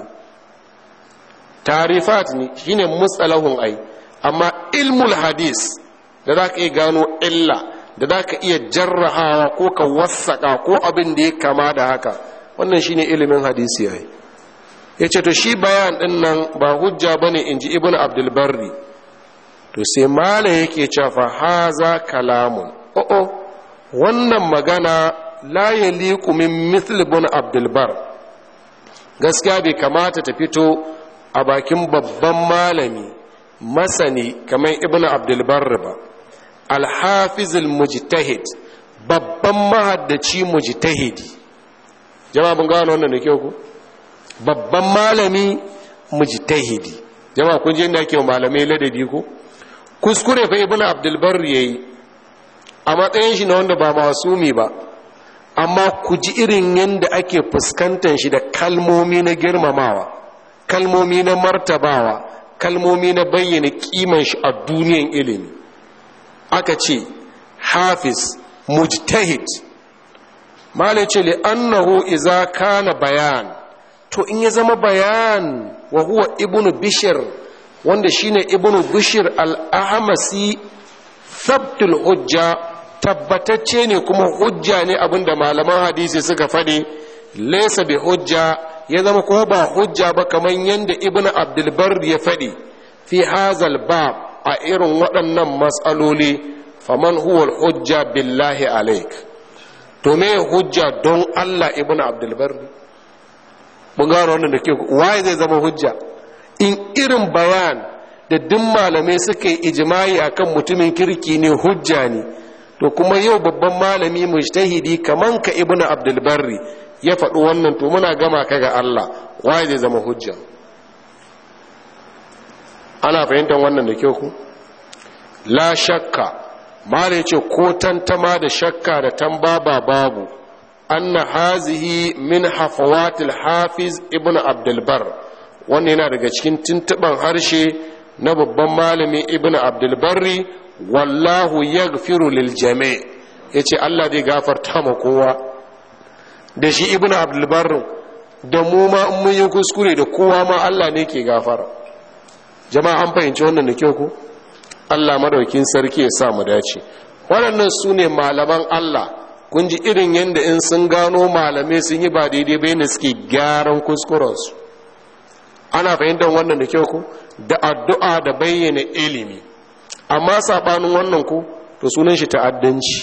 ta'arifat ne shine mustalahun ai amma ilmul hadis da za ka iya gano illa da za ka iya jarrahawa ko ka wassaka ko abin da ya kama da haka wannan shine ilimin hadisi yayi ya ce to shi bayan ɗin nan ba hujja ba ne in ji ibn abdulbarri to sai mala yake cewa haza kalamun o'o wannan magana la ya liku min mithl ibn abdulbar gaskiya bai kamata ta fito a bakin babban malami masani kamar ibn abdulbar ba alhafizul mujtahid babban mahaddaci mujtahidi jama'a mun gano wannan da kyau ku babban malami mujtahidi jama'a kun je inda ake wa malamai ladabi ko kuskure fa ibnu abdul bar yayi a matsayin shi na wanda ba masumi ba amma ku ji irin yadda ake fuskantar shi da kalmomi na girmamawa kalmomi na martabawa kalmomi na bayyana kiman shi a duniyan ilimi aka ce hafiz mujtahid malai ce li annahu iza kana bayan to in ya zama bayan wa huwa ibnu bishir wanda shine ibnu bishir al-ahmasi thabtul hujja tabbatacce ne kuma hujja ne abinda malaman hadisi suka faɗi laysa bi hujja ya zama kuma ba hujja ba kamar yadda ibnu abdul bar ya faɗi fi hazal bab a irin waɗannan matsaloli faman huwa hujja billahi alaik to me hujja don Allah ibnu abdul bar mun gano wannan da ke waye zai zama hujja in irin bayan da duk malamai suka yi ijimai akan mutumin kirki ne hujja ne to kuma yau babban malami mujtahidi kaman ka ibnu abdul barri ya faɗi wannan to muna gama ka ga Allah waye zai zama hujja ana fahimtar wannan da kyau ku la shakka mala yace ko tantama da shakka da tambaba babu anna hazihi min hafawatil hafiz ibnu abdul bar wannan yana daga cikin tuntuban harshe na babban malami ibnu abdul barri wallahu yaghfiru lil jami' yace Allah zai gafarta ma kowa da shi ibnu abdul barr da mu ma in mun yi kuskure da kowa ma Allah ne ke gafara jama'a an fahimci wannan da kyau ko Allah madaukin sarki ya sa mu dace waɗannan su ne malaman Allah kun ji irin yadda in sun gano malamai sun yi ba daidai bai ne suke gyaran kuskurensu ana fahimtar wannan da kyau ko da addu'a da bayyana ilimi amma saɓanin wannan ku to sunan shi ta'addanci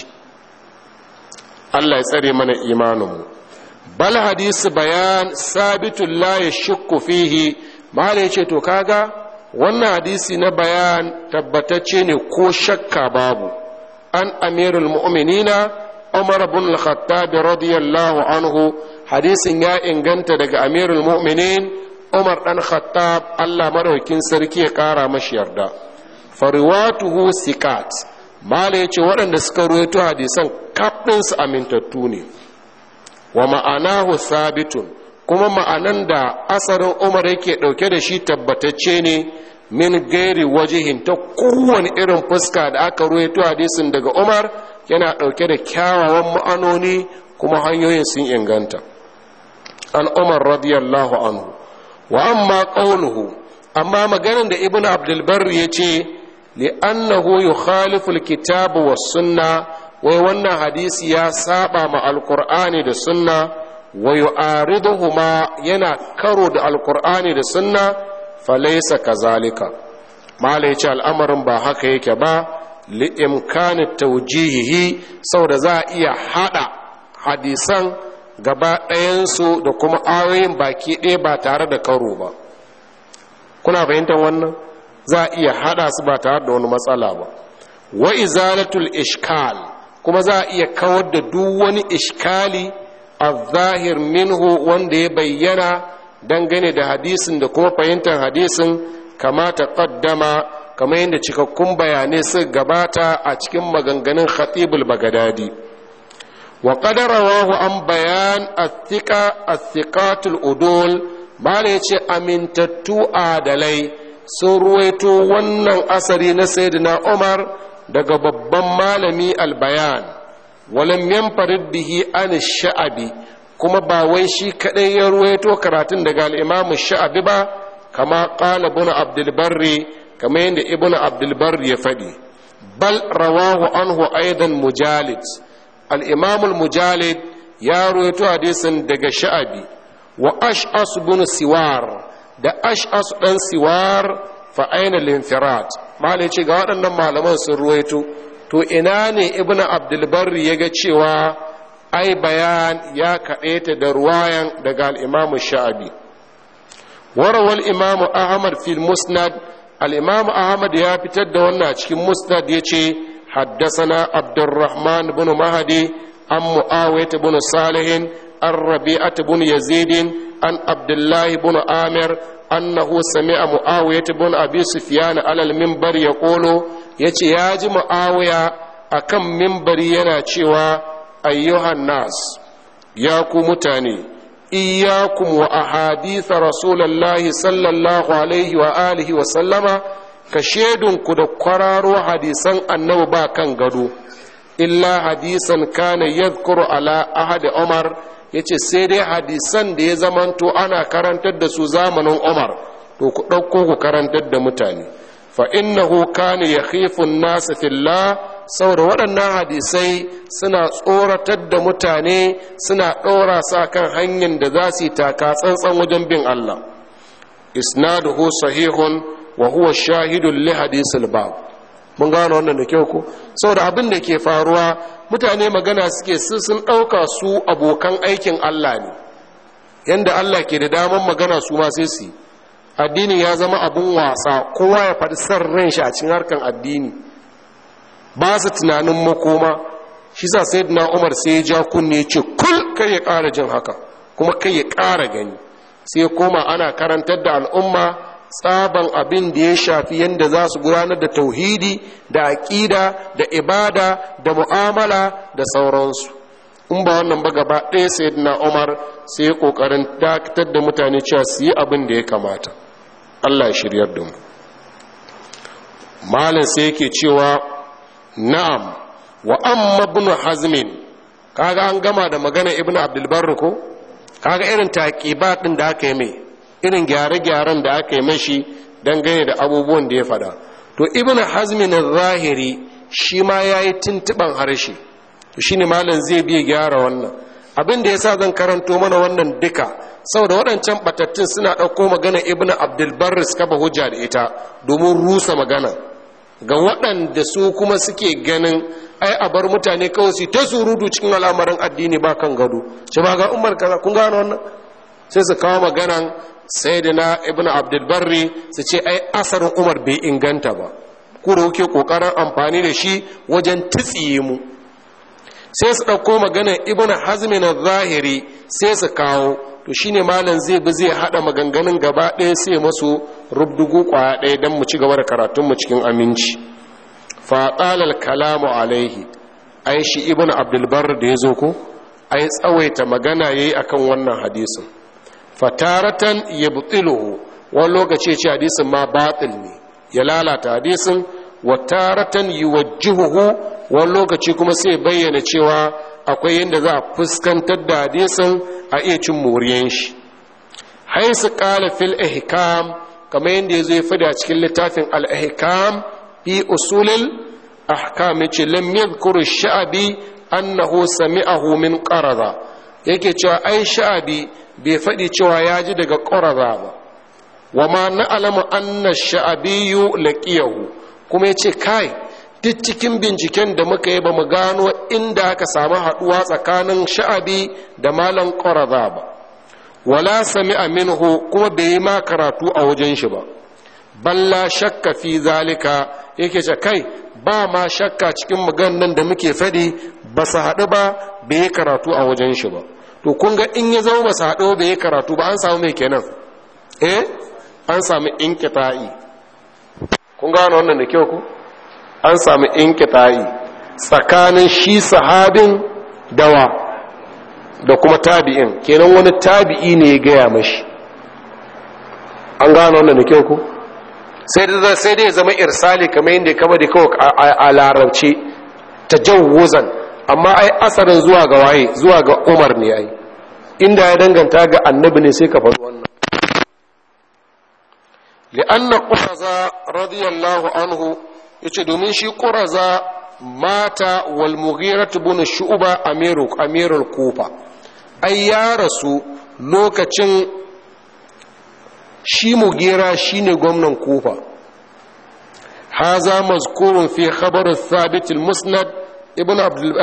Allah ya tsare mana imaninmu bal hadisi bayan sabitun la ya shukku fihi mahala ce to kaga wannan hadisi na bayan tabbatacce ne ko shakka babu an amirul mu'minina umar bin al-khattab radiyallahu anhu hadisin ya inganta daga amirul mu'minin umar dan khattab Allah madaukin sarki ya kara mashi yarda fariwatuhu sikat mala ya ce waɗanda suka ruwaito hadisan kaɗinsu amintattu ne wa ma'anahu sabitun kuma ma'anan da asarin umar yake ɗauke da shi tabbatacce ne min gairi wajihin ta kowane irin fuska da aka ruwaito hadisin daga umar yana ɗauke da kyawawan ma'anoni kuma hanyoyin sun inganta an umar radiyallahu anhu wa amma ƙaunuhu amma maganin da ibn abdulbar ya ce li'annahu yukhalifu alkitab was sunna wai wannan hadisi ya saba ma alqur'ani da sunna wa yu'ariduhuma yana karo da alqur'ani da sunna falaysa kazalika mala yace al'amarin ba haka yake ba li'imkani tawjihihi saboda za a iya hada hadisan gaba ɗayansu da kuma ayoyin baki ɗaya ba tare da karo ba kuna fahimtar wannan za a iya haɗa su ba tare da wani matsala ba wa izalatul ishkal kuma za a iya kawar da duk wani ishkali a zahir minhu wanda ya bayyana dangane da hadisin da kuma fahimtar hadisin kama ta kaddama kamar yadda cikakkun bayanai su gabata a cikin maganganun khatibul bagadadi wa qadarawahu an bayan athiqa athiqatul udul mala yace amintattu adalai sun ruwaito wannan asari na sayyidina umar daga babban malami albayan walam yanfarid bihi an sha'abi kuma ba wai shi kadai ya ruwaito karatun daga al-imam sha'abi ba kama qala ibn abdul barri kama yadda ibn abdul barri ya fadi bal rawahu anhu aidan mujalid al-imam al-mujalid ya ruwaito hadisin daga sha'abi wa ash'as ibn siwar da ash'as dan siwar fa aina al-infirat malai ce ga waɗannan malaman sun ruwaito to ina ne ibnu abdulbarri ya ga cewa ai bayan ya kaɗaita da ruwayan daga al'imamu sha'abi warawal imamu ahmad fil musnad al'imamu ahmad ya fitar da wannan cikin musnad ya ce haddasana abdurrahman bin mahadi an mu'awiyat bin salihin an rabi'at bin yazidin an abdullahi bin amir annahu sami'a mu'awiyat bin abi sufyan alal minbar yaqulu yace ya ji mu'awiya akan minbari yana cewa ayyuhan nas ya ku mutane iyyakum wa ahadith rasulullahi sallallahu alaihi wa alihi wa sallama ka ku da kwararo hadisan annabi ba kan gado illa hadisan kana yadhkuru ala ahadi umar ya ce sai dai hadisan da ya zamanto ana karantar da su zamanin umar to ku ɗauko ku karantar da mutane fa innahu kana yakhifun nasa fillah saboda waɗannan hadisai suna tsoratar da mutane suna ɗora sa kan hanyar da za su yi taka tsantsan wajen bin Allah isnaduhu sahihun wa huwa shahidun li hadisil bab mun gano wannan da kyau ko saboda abin da ke faruwa mutane magana suke su sun ɗauka su abokan aikin Allah ne yanda Allah ke da daman magana su ma sai su addini ya zama abin wasa kowa ya faɗi san ran shi a cikin harkan addini ba su tunanin makoma shi sa sai na umar sai ya ja kunne ya ce kul kai ya ƙara jin haka kuma kai ya ƙara gani sai koma ana karantar da al'umma tsaban abin da ya shafi yadda za su gudanar da tauhidi da aƙida da ibada da mu'amala da sauransu in ba wannan ba gaba ɗaya sai na umar sai ya ƙoƙarin dakatar da mutane cewa su yi abin da ya kamata allah ya shiryar da mu malin sai yake cewa na'am wa amma ibn hazmin kaga an gama da magana ibn abdulbar ko kaga irin taƙiba ɗin da aka yi mai irin gyare-gyaren da aka yi mashi dangane da abubuwan da ya fada to ibn hazmin zahiri shi ma ya yi tuntuɓan harshe to shi ne malam zai biya gyara wannan abin da ya sa zan karanto mana wannan duka saboda waɗancan batattun suna ɗauko magana ibn abdulbar suka ba hujja da ita domin rusa magana ga waɗanda su kuma suke ganin ai a bar mutane kawai su ta surutu cikin al'amarin addini ba kan gado shi ba ga umar kaza kun gano wannan sai su kawo maganan sayyidina ibn abdulbarri su ce ai asarin umar bai inganta ba ku da kuke kokarin amfani da shi wajen titsiye mu sai su ɗauko maganar ibn hazmin zahiri sai su kawo to shine malam zai bi zai haɗa maganganun gaba ɗaya sai masu rubdugu kwaya ɗaya don mu ci gaba da karatunmu cikin aminci faɗalar kalamu alaihi ai shi ibn abdulbar da ya zo ko ai tsawaita magana ya yi akan wannan hadisin fataratan ya butiluhu wani lokaci ce hadisin ma batil ne ya lalata hadisin wa taratan yi wajjihuhu wani lokaci kuma sai bayyana cewa akwai yadda za a fuskantar da hadisin a iya cin moriyan shi haisu kala fil ihkam kamar yadda ya zo ya fada cikin littafin al-ihkam fi usulil ahkam yace lam yadhkuru sha'abi annahu sami'ahu min qarada yake cewa ai sha'abi bai faɗi cewa ya ji daga qarada ba wa ma na'lamu anna sha'abiyyu laqiyahu kuma yace kai duk cikin binciken da muka yi ba mu gano inda aka samu haɗuwa tsakanin sha'abi da malam ƙwaraza ba wala sami minhu kuma bai yi ma karatu a wajen shi ba balla shakka fi zalika yake ce kai ba ma shakka cikin maganan da muke faɗi ba su haɗu ba bai yi karatu a wajen shi ba to kun ga in ya zama ba su haɗu bai yi karatu ba an samu mai kenan eh an samu inkita'i kun gano wannan da kyau ku an samu inkita'i tsakanin shi sahabin dawa da kuma tabi'in kenan wani tabi'i ne ya gaya mashi an gano wannan da kyau ku sai dai sai dai zama irsali kamar yadda kama da kawai a larabce tajawuzan amma ai asarin zuwa ga waye zuwa ga Umar ne ai inda ya danganta ga annabi ne sai ka faɗi wannan li'anna quraza radiyallahu anhu yace domin shi quraza mata wal mughira ibn shu'ba amiru amirul kufa ai ya rasu lokacin shi mugira shine gwamnan kufa haza mazkurun fi khabar thabit al-musnad ibn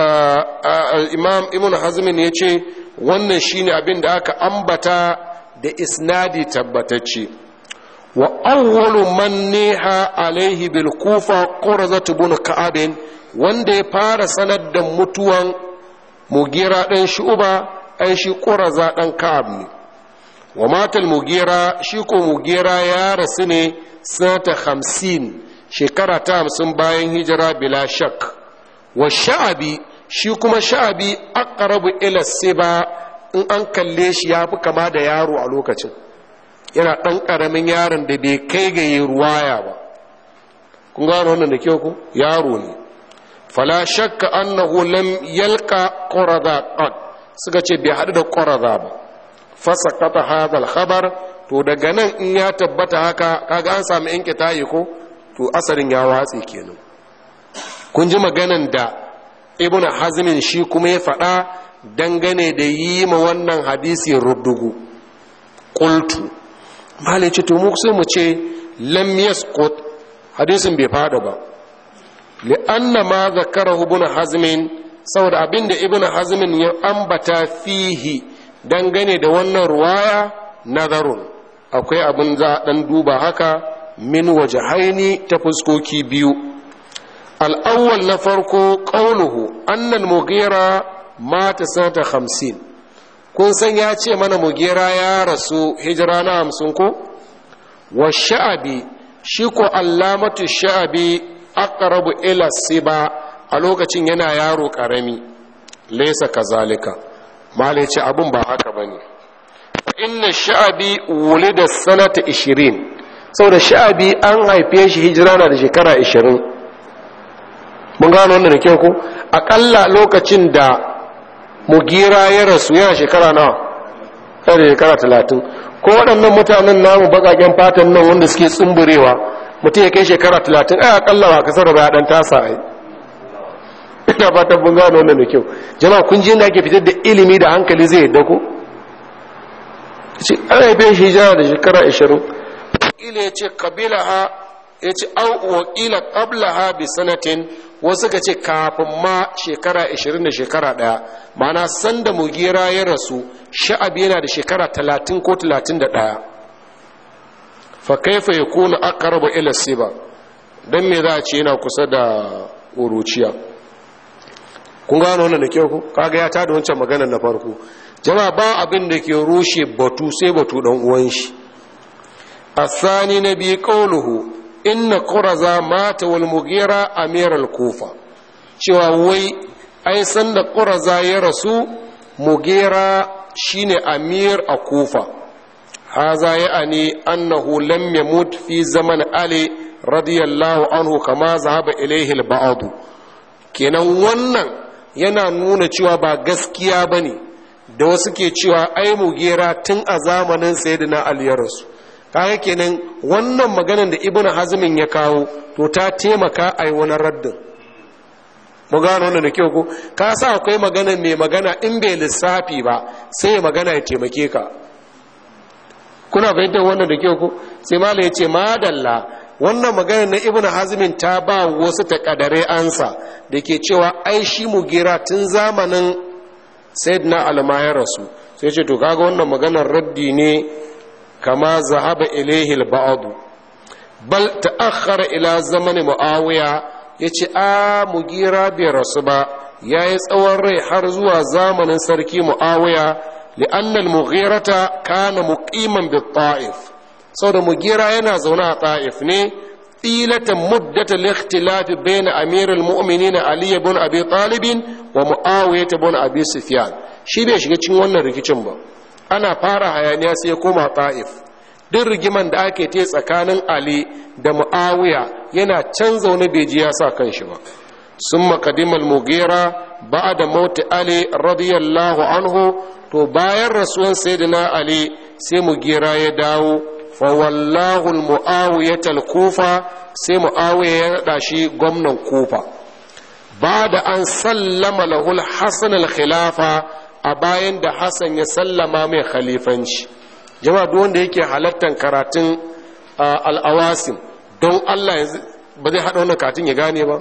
imam ibn hazm ne yace wannan shine abin da aka ambata da isnadi tabbatacce wa awwalu man niha alaihi bil kufa qurzat ibn ka'ab wanda ya fara sanar da mutuwan mugira dan shu'ba ai shi qurza dan ka'ab ne wa matal mugira shi ko mugira ya rasu ne sanata hamsin shekara ta hamsin bayan hijira bila shak wa sha'abi shi kuma sha'abi aqrabu ila siba in an kalle shi ya fi kama da yaro a lokacin yana ɗan ƙaramin yaron da bai kai ga yi ruwaya ba kun gano wannan da kyau ku yaro ne fala shakka annahu lam yalqa qurada qad suka ce bai haɗu da qurada ba fasakata hadal khabar to daga nan in ya tabbata haka kaga an samu yanke tayi ko to asarin ya watse kenan kun ji maganan da ibn hazmin shi kuma ya faɗa dangane da yi ma wannan hadisi rubdugu qultu malai ce to mu sai mu ce lam yasqut hadisin bai fada ba li'anna ma zakarahu ibn hazmin saboda abinda ibn hazmin ya ambata fihi dangane da wannan ruwaya nazarun akwai abin za a ɗan duba haka min waje haini ta fuskoki biyu al'awwal na farko ƙaunuhu annan mugera mata sanata hamsin kun san ya ce mana mugera ya rasu hijira na hamsin ko wa sha'abi shi ko allamatu sha'abi aqrabu ila siba a lokacin yana yaro ƙarami laisa kazalika mala ce abin ba haka ba ne inna sha'abi wuli da sanata ishirin saboda sha'abi an haife shi hijira na da shekara ishirin mun gano wannan da kyau ko akalla lokacin da mugira ya rasu yana shekara nawa yana da shekara talatin ko waɗannan mutanen namu baƙaƙen fatan nan wanda suke tsumburewa mutum ya kai shekara talatin ai akalla ba kasar ba ya ɗan tasa ai ina fatan mun gano wannan da kyau jama'a kun ji inda ake fitar da ilimi da hankali zai yadda ko ce an haife shi hijira da shekara 20 ila ya ce kabila ha ya ce au wa ila qabla ha bi sanatin wasu ka ce kafin ma shekara 20 da shekara daya ma'ana sanda mugira ya rasu sha'abi yana da shekara 30 ko 31 fa kaifa yakunu aqrabu ila siba dan me za a ce yana kusa da uruciya kun gano wannan da kyau ku kaga ya tada wancan maganar na farko jama'a ba abin da ke rushe batu sai batu dan uwan shi asani na bi qawluhu inna quraza mata wal mughira amir al kufa cewa wai ai san da quraza ya rasu mughira shine amir a kufa haza ya'ani annahu lam yamut fi zaman ali radiyallahu anhu kama zahaba ilayhi al ba'd kenan wannan yana nuna cewa ba gaskiya ba ne da wasu ke cewa ai mugera tun a zamanin sayyidina ali ya rasu kaga kenan wannan maganar da ibnu hazmin ya kawo to ta taimaka a yi wani raddin mu gano wannan da kyau ko ka sa akwai magana mai magana in bai lissafi ba sai ya magana ya taimake ka kuna fahimtar wannan da kyau ko sai malam ya ce madalla wannan magana na ibn hazmin ta ba wasu takadare ansa da ke cewa ai shi mugira tun zamanin sayyidina almayar rasu sai ce to kaga wannan maganar raddi ne kama zahaba ilaihi al-ba'd bal ta'akhkhara ila zamani muawiya yace a mugira bai rasu ba yayi tsawon rai har zuwa zamanin sarki muawiya li'anna al-mughirata kana muqiman bi ta'if saboda mugira yana zaune a ta'if ne tilatan muddata al-ikhtilaf bayna amir al-mu'minin ali ibn abi talib wa muawiya ibn abi sufyan shi bai shiga cikin wannan rikicin ba ana fara hayaniya sai ya koma ta'if duk rigiman da ake te tsakanin ali da mu'awiya yana can zaune bai ji ya sa kan shi ba sun makadimal mugera ba da mauti ali radiyallahu anhu to bayan rasuwan sayyidina ali sai mugera ya dawo fa wallahu mu'awiya kufa sai mu'awiya ya naɗa shi gwamnan kufa ba da an sallama lahul hasan al-khilafa a bayan da hassan ya sallama mai khalifanci jama'a duk wanda yake halattar karatun al'awasim don allah ba zai haɗa wannan katin ya gane ba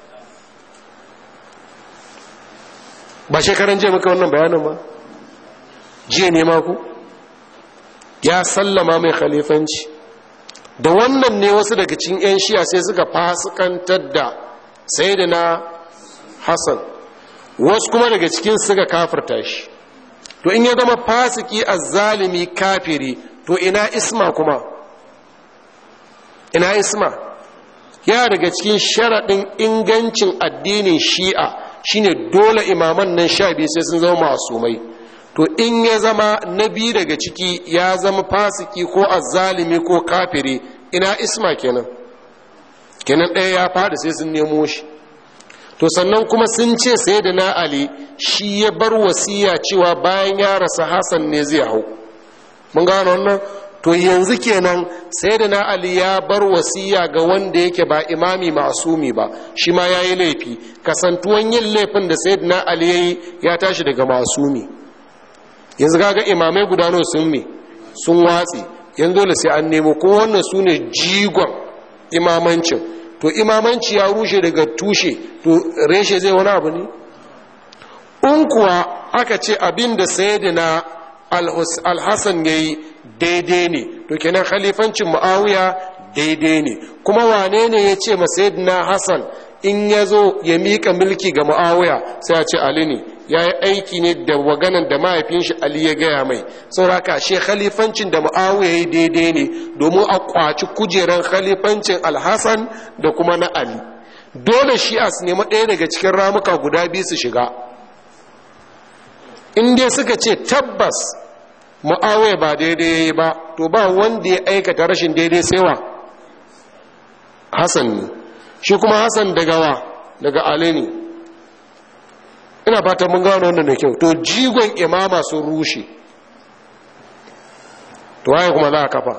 ba shekaran jiya muka wannan bayanin ba jiya ne maku ya sallama mai khalifanci da wannan ne wasu daga cikin 'yan shiya sai suka fasikantar da sai da na hassan wasu kuma daga cikin suka kafirta shi to in ya zama fasiki azzalimi kafiri to ina isma kuma ina isma ya daga cikin sharaɗin ingancin addinin shi'a shine dole imaman nan sha biyu sai sun zama masumai to in ya zama na biyu daga ciki ya zama fasiki ko azzalimi ko kafiri ina isma kenan kenan ɗaya ya faɗi sai sun nemo shi to sannan kuma sun ce sai da na ali shi ya bar wasiya cewa bayan ya rasa hasan ne zai hau mun gano wannan to yanzu kenan sai da na ali ya bar wasiya ga wanda yake ba imami masumi ba shi ma ya yi laifi kasantuwan yin laifin da sai da na ali ya yi ya tashi daga masumi yanzu kaga imamai gudano sun me sun watsi yanzu dole sai an nemo ko wannan su ne jigon imamancin to imamanci ya rushe daga tushe to reshe zai wani abu ne in kuwa aka ce abin da sayyidina alhassan ya yi daidai ne to kenan khalifancin mu'awiya daidai ne kuma wane ne ya ce ma sayyidina hassan in ya zo ya miƙa mulki ga mu'awiya sai ya ce ali ne ya yi aiki ne da waganan da mahaifin shi ali ya gaya mai sauraka shi khalifancin da mu'awiya ya yi daidai ne domin a kwaci kujeran khalifancin alhassan da kuma na ali dole shi a su nemi ɗaya daga cikin ramuka guda biyu su shiga in dai suka ce tabbas mu'awiya ba daidai ya yi ba to ba wanda ya aikata rashin daidai sai wa hassan ne shi kuma hassan daga wa daga ali ne ina fatan mun gano wannan da kyau to jigon imama sun rushe to waye kuma za a kafa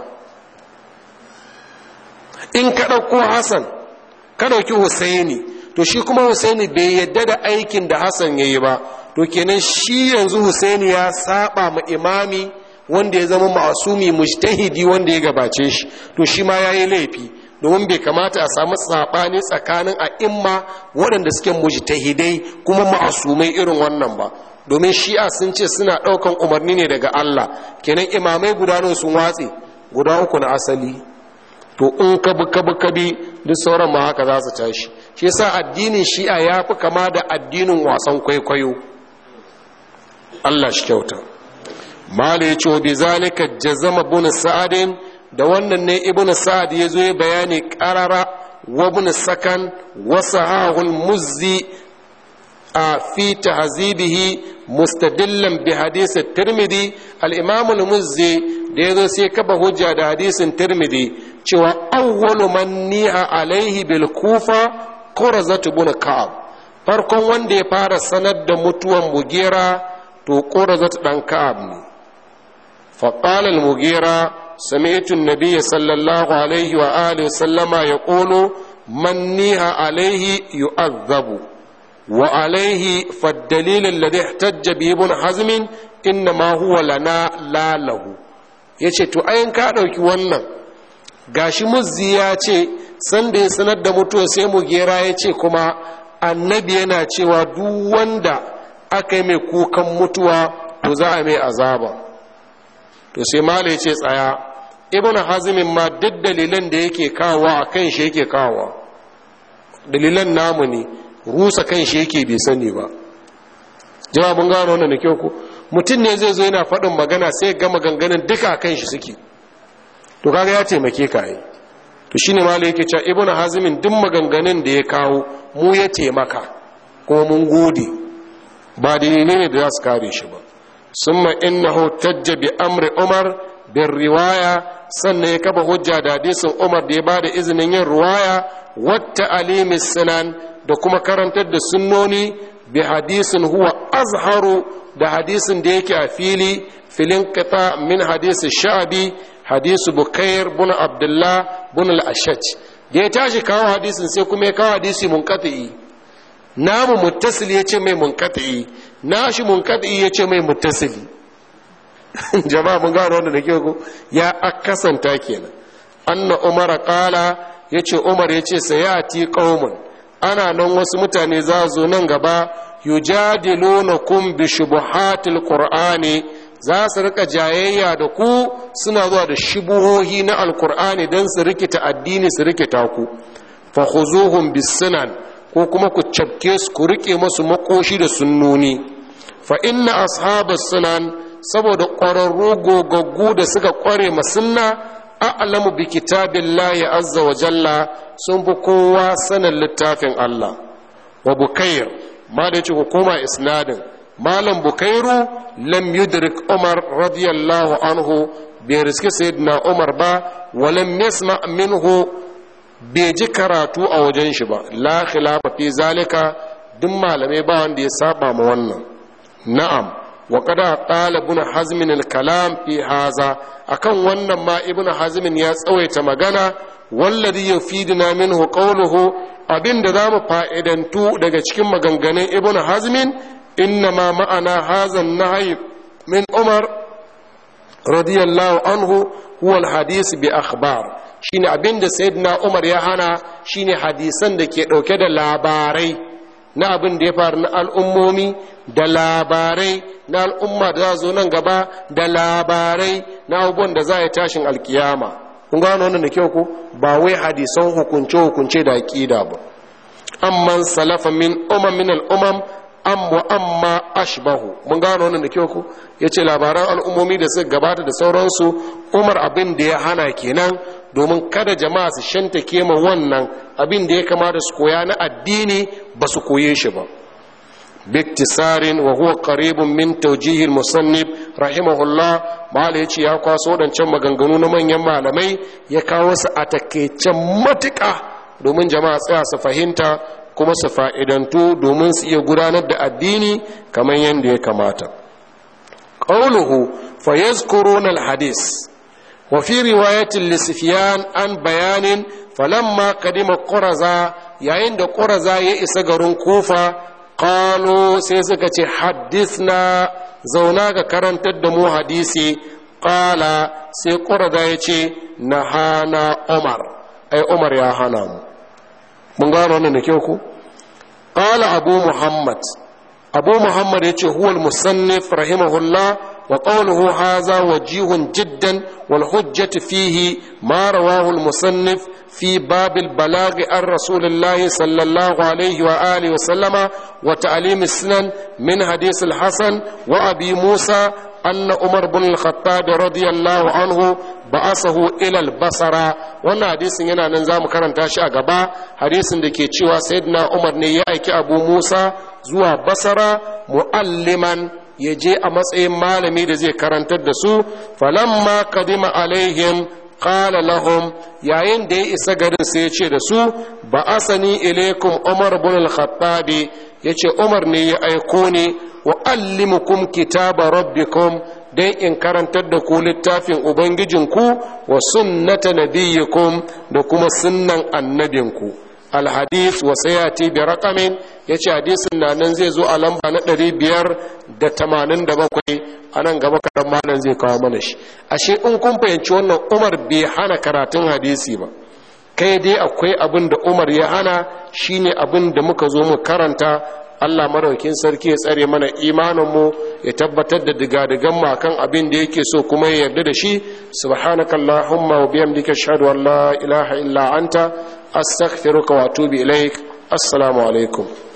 in ka ɗauko hassan ka ɗauki husaini to shi kuma husaini bai yadda da aikin da hassan ya yi ba to kenan shi yanzu husaini ya saba ma imami wanda ya zama masumi mujtahidi wanda ya gabace shi to shi ma ya yi laifi domin bai kamata a samu saɓani tsakanin a imma waɗanda suke mujtahidai kuma ma'asumai irin wannan ba domin shi'a sun ce suna ɗaukan umarni ne daga Allah kenan imamai guda nawa sun watse guda uku na asali to in ka bi ka bi ka bi duk sauran ma haka za su tashi shi yasa addinin shi'a ya fi kama da addinin wasan kwaikwayo Allah shi kyauta mala ya ce wa bi zalika jazama bin sa'adin da wannan ne ibn sa'ad ya zo ya bayani karara wa ibn sakan wa sahahul muzzi a fi tahzibihi mustadillan bi hadisi tirmidhi al-imam al-muzzi da ya zo sai kafa hujja da hadisin tirmidhi cewa awwalu man ni'a alaihi bil kufa qurazat ibn ka'ab farkon wanda ya fara sanar da mutuwan mugera to qurazat dan ka'ab ne فقال المغيرة سمعت النبي صلى الله عليه وآله وسلم يقول من نيها عليه يؤذب وعليه فالدليل الذي احتج به ابن حزم إنما هو لنا لا له yace to ayin ka ɗauki wannan gashi muzzi ya ce sanda ya sanar da mutuwa sai mu gera ya ce kuma annabi yana cewa duk wanda aka yi mai kukan mutuwa to za a mai azaba to sai mala ya ce tsaya ibn hazimin ma duk dalilan da yake kawo a kan shi yake kawo dalilan namu ne rusa kan shi yake bai sani ba jawabin gano wannan da kyau ku mutum ne zai zo yana faɗin magana sai ga maganganun duka a kan shi suke to kaga ya taimake ka yi to shine malai yake cewa ibnu hazimin duk maganganun da ya kawo mu ya taimaka kuma mun gode ba dalilai ne da za su kare shi ba summa innahu tajja bi amri umar bin riwaya sannan ya kafa hujja da hadisin umar da ya ba da izinin yin riwaya wata alimis sinan da kuma karantar da sunnoni bi hadisin huwa azharu da hadisin da yake a fili filin kita min hadisi sha'abi hadisu bukair bin abdullah bin al-ashaj da ya tashi kawo hadisin sai kuma ya kawo hadisi munkati'i namu muttasili ya ce mai munkati'i nashi munkati'i ya ce mai muttasili jama'a mun gano wanda da ke ku ya akasanta kenan anna umar qala yace umar yace sayati qaumun ana nan wasu mutane za zo nan gaba yujadilunakum bi shubuhatil qur'ani za su rika jayayya da ku suna zuwa da shubuhohi na alqur'ani dan su rikita addini su rikita ku fa khuzuhum bisunan ko kuma ku cafke su ku rike masu makoshi da sunnoni fa inna ashabas sunan saboda ƙwararru gogaggu da suka ƙware masunna a'lamu bi kitabillahi azza wa jalla sun fi kowa sanin littafin Allah wa bukair ma da yace ku koma isnadin malam bukairu lam yudrik umar radiyallahu anhu bai riski sayyidina umar ba wa lam yasma minhu bai ji karatu a wajen shi ba la khilafa fi zalika duk malamai ba wanda ya saba ma wannan na'am wa kada qala ibn hazm al-kalam fi haza akan wannan ma ibn hazm ya tsawaita magana wallazi yufiduna minhu qawluhu abinda zamu fa'idantu daga cikin maganganun ibn hazm innama ma'ana hadha an-nahy min umar radiyallahu anhu huwa al-hadith bi akhbar shine abinda sayyidina umar ya hana shine hadisan da ke dauke da labarai na abin da ya faru na al'ummomi da labarai na al'umma da za zo nan gaba da labarai na abubuwan da za a yi tashin alkiyama kun gano wannan da kyau ku ba wai hadisan hukunce-hukunce da aƙida ba amman salafa min umam min al'umam am wa amma ashbahu mun gano wannan da kyau ku ya ce labaran al'ummomi da suka gabata da sauransu umar abin da ya hana kenan domin kada jama'a su shanta kema wannan abin da ya kamata su koya na addini ba su koye shi ba biktisarin wa huwa qaribun min tawjihil musannif rahimahullah mala yace ya kwaso wadancan maganganu na manyan malamai ya kawo su a takeicen matuƙa domin jama'a tsaya su fahimta kuma su fa'idantu domin su iya gudanar da addini kamar yadda ya kamata qawluhu fa yazkuruna al-hadith وفي رواية لسفيان عن بيان فلما قدم قرزة يعند قرزة يئس قرن كوفة قالوا سيسكة حدثنا زوناك كرن تدمو حديثي قال سي قرزة يتي نهانا عمر أي عمر يا هنام من قالوا نكيوكو قال أبو محمد أبو محمد يتي هو المصنف رحمه الله وقوله هذا وجيه جدا والحجة فيه ما رواه المصنف في باب البلاغ عن رسول الله صلى الله عليه وآله وسلم وتعليم السنن من حديث الحسن وأبي موسى أن عمر بن الخطاب رضي الله عنه بعثه إلى البصرة وانا حديث ينا ننزام كرن تاشي أغبا حديث دكي تشوى سيدنا عمر نيأيك أبو موسى زوى بصرة معلما ya je a matsayin malami da zai karantar da su falamma kadima alaihim qala lahum yayin da ya isa garin sai ya ce da su ba asani ilaikum umar bin al-khattab yace umar ne ya aiko ne wa allimukum kitaba rabbikum dan in karantar da ku littafin ubangijinku wa sunnata nabiyyikum da kuma sunnan annabinku alhadis wa sayati bi raqamin yace hadisin na nan zai zo a lamba na 587 a nan gaba kaɗan malam zai kawo mana shi ashe in kun fahimci wannan umar bai hana karatun hadisi ba kai dai akwai abin da umar ya hana shine abin da muka zo mu karanta allah maraukin sarki ya tsare mana imaninmu ya tabbatar da digadigan mu akan abin da yake so kuma ya yarda da shi subhanakallahumma wa bihamdika ashhadu an la ilaha illa anta astaghfiruka wa atubu ilaik assalamu alaikum